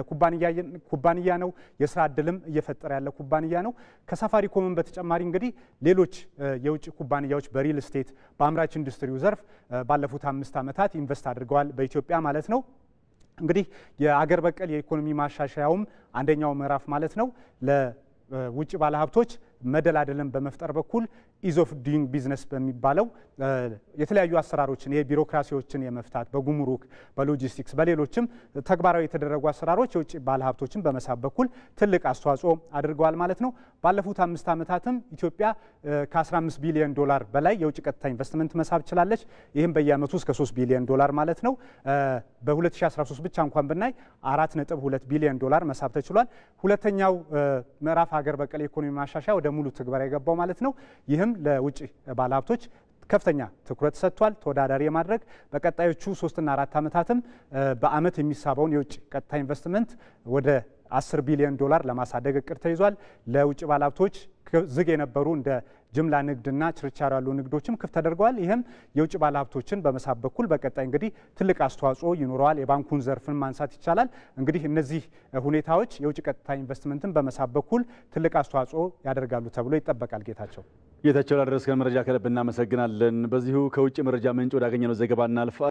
ኩባንያ ነው። የስራ እድልም እየፈጠረ ያለ ኩባንያ ነው። ከሳፋሪኮምን በተጨማሪ እንግዲህ ሌሎች የውጭ ኩባንያዎች በሪል ስቴት በአምራች ኢንዱስትሪው ዘርፍ ባለፉት አምስት ዓመታት ኢንቨስት አድርገዋል በኢትዮጵያ ማለት ነው። እንግዲህ የአገር በቀል የኢኮኖሚ ማሻሻያውም አንደኛው ምዕራፍ ማለት ነው ለውጭ ባለሀብቶች መደላደልን በመፍጠር በኩል ኢዝ ኦፍ ዱይንግ ቢዝነስ በሚባለው የተለያዩ አሰራሮችን ይሄ ቢሮክራሲዎችን የመፍታት በጉምሩክ፣ በሎጂስቲክስ፣ በሌሎችም ተግባራዊ የተደረጉ አሰራሮች የውጭ ባለሀብቶችን በመሳብ በኩል ትልቅ አስተዋጽኦ አድርገዋል ማለት ነው። ባለፉት አምስት ዓመታትም ኢትዮጵያ ከ15 ቢሊዮን ዶላር በላይ የውጭ ቀጥታ ኢንቨስትመንት መሳብ ችላለች። ይህም በየዓመቱ እስከ 3 ቢሊዮን ዶላር ማለት ነው። በ2013 ብቻ እንኳን ብናይ 4.2 ቢሊዮን ዶላር መሳብ ተችሏል። ሁለተኛው ምዕራፍ ሀገር በቀል የኢኮኖሚ ማሻሻያ ወደ ሙሉ ትግበራ የገባው ማለት ነው። ይህም ለውጭ ባለሀብቶች ከፍተኛ ትኩረት ሰጥቷል። ተወዳዳሪ የማድረግ በቀጣዮቹ ሶስትና አራት ዓመታትም በዓመት የሚሳበውን የውጭ ቀጥታ ኢንቨስትመንት ወደ 10 ቢሊዮን ዶላር ለማሳደግ እቅድ ተይዟል። ለውጭ ባለሀብቶች ዝግ የነበሩ እንደ ጅምላ ንግድና ችርቻሮ ያሉ ንግዶችም ክፍት ተደርገዋል። ይህም የውጭ ባለሀብቶችን በመሳብ በኩል በቀጣይ እንግዲህ ትልቅ አስተዋጽኦ ይኖረዋል። የባንኩን ዘርፍን ማንሳት ይቻላል። እንግዲህ እነዚህ ሁኔታዎች የውጭ ቀጥታ ኢንቨስትመንትን በመሳብ በኩል ትልቅ አስተዋጽኦ ያደርጋሉ ተብሎ ይጠበቃል። ጌታቸው ጌታቸው ላደረስከን መረጃ ከልብ እናመሰግናለን። በዚሁ ከውጭ መረጃ ምንጭ ወዳገኘነው ዘገባ እናልፋ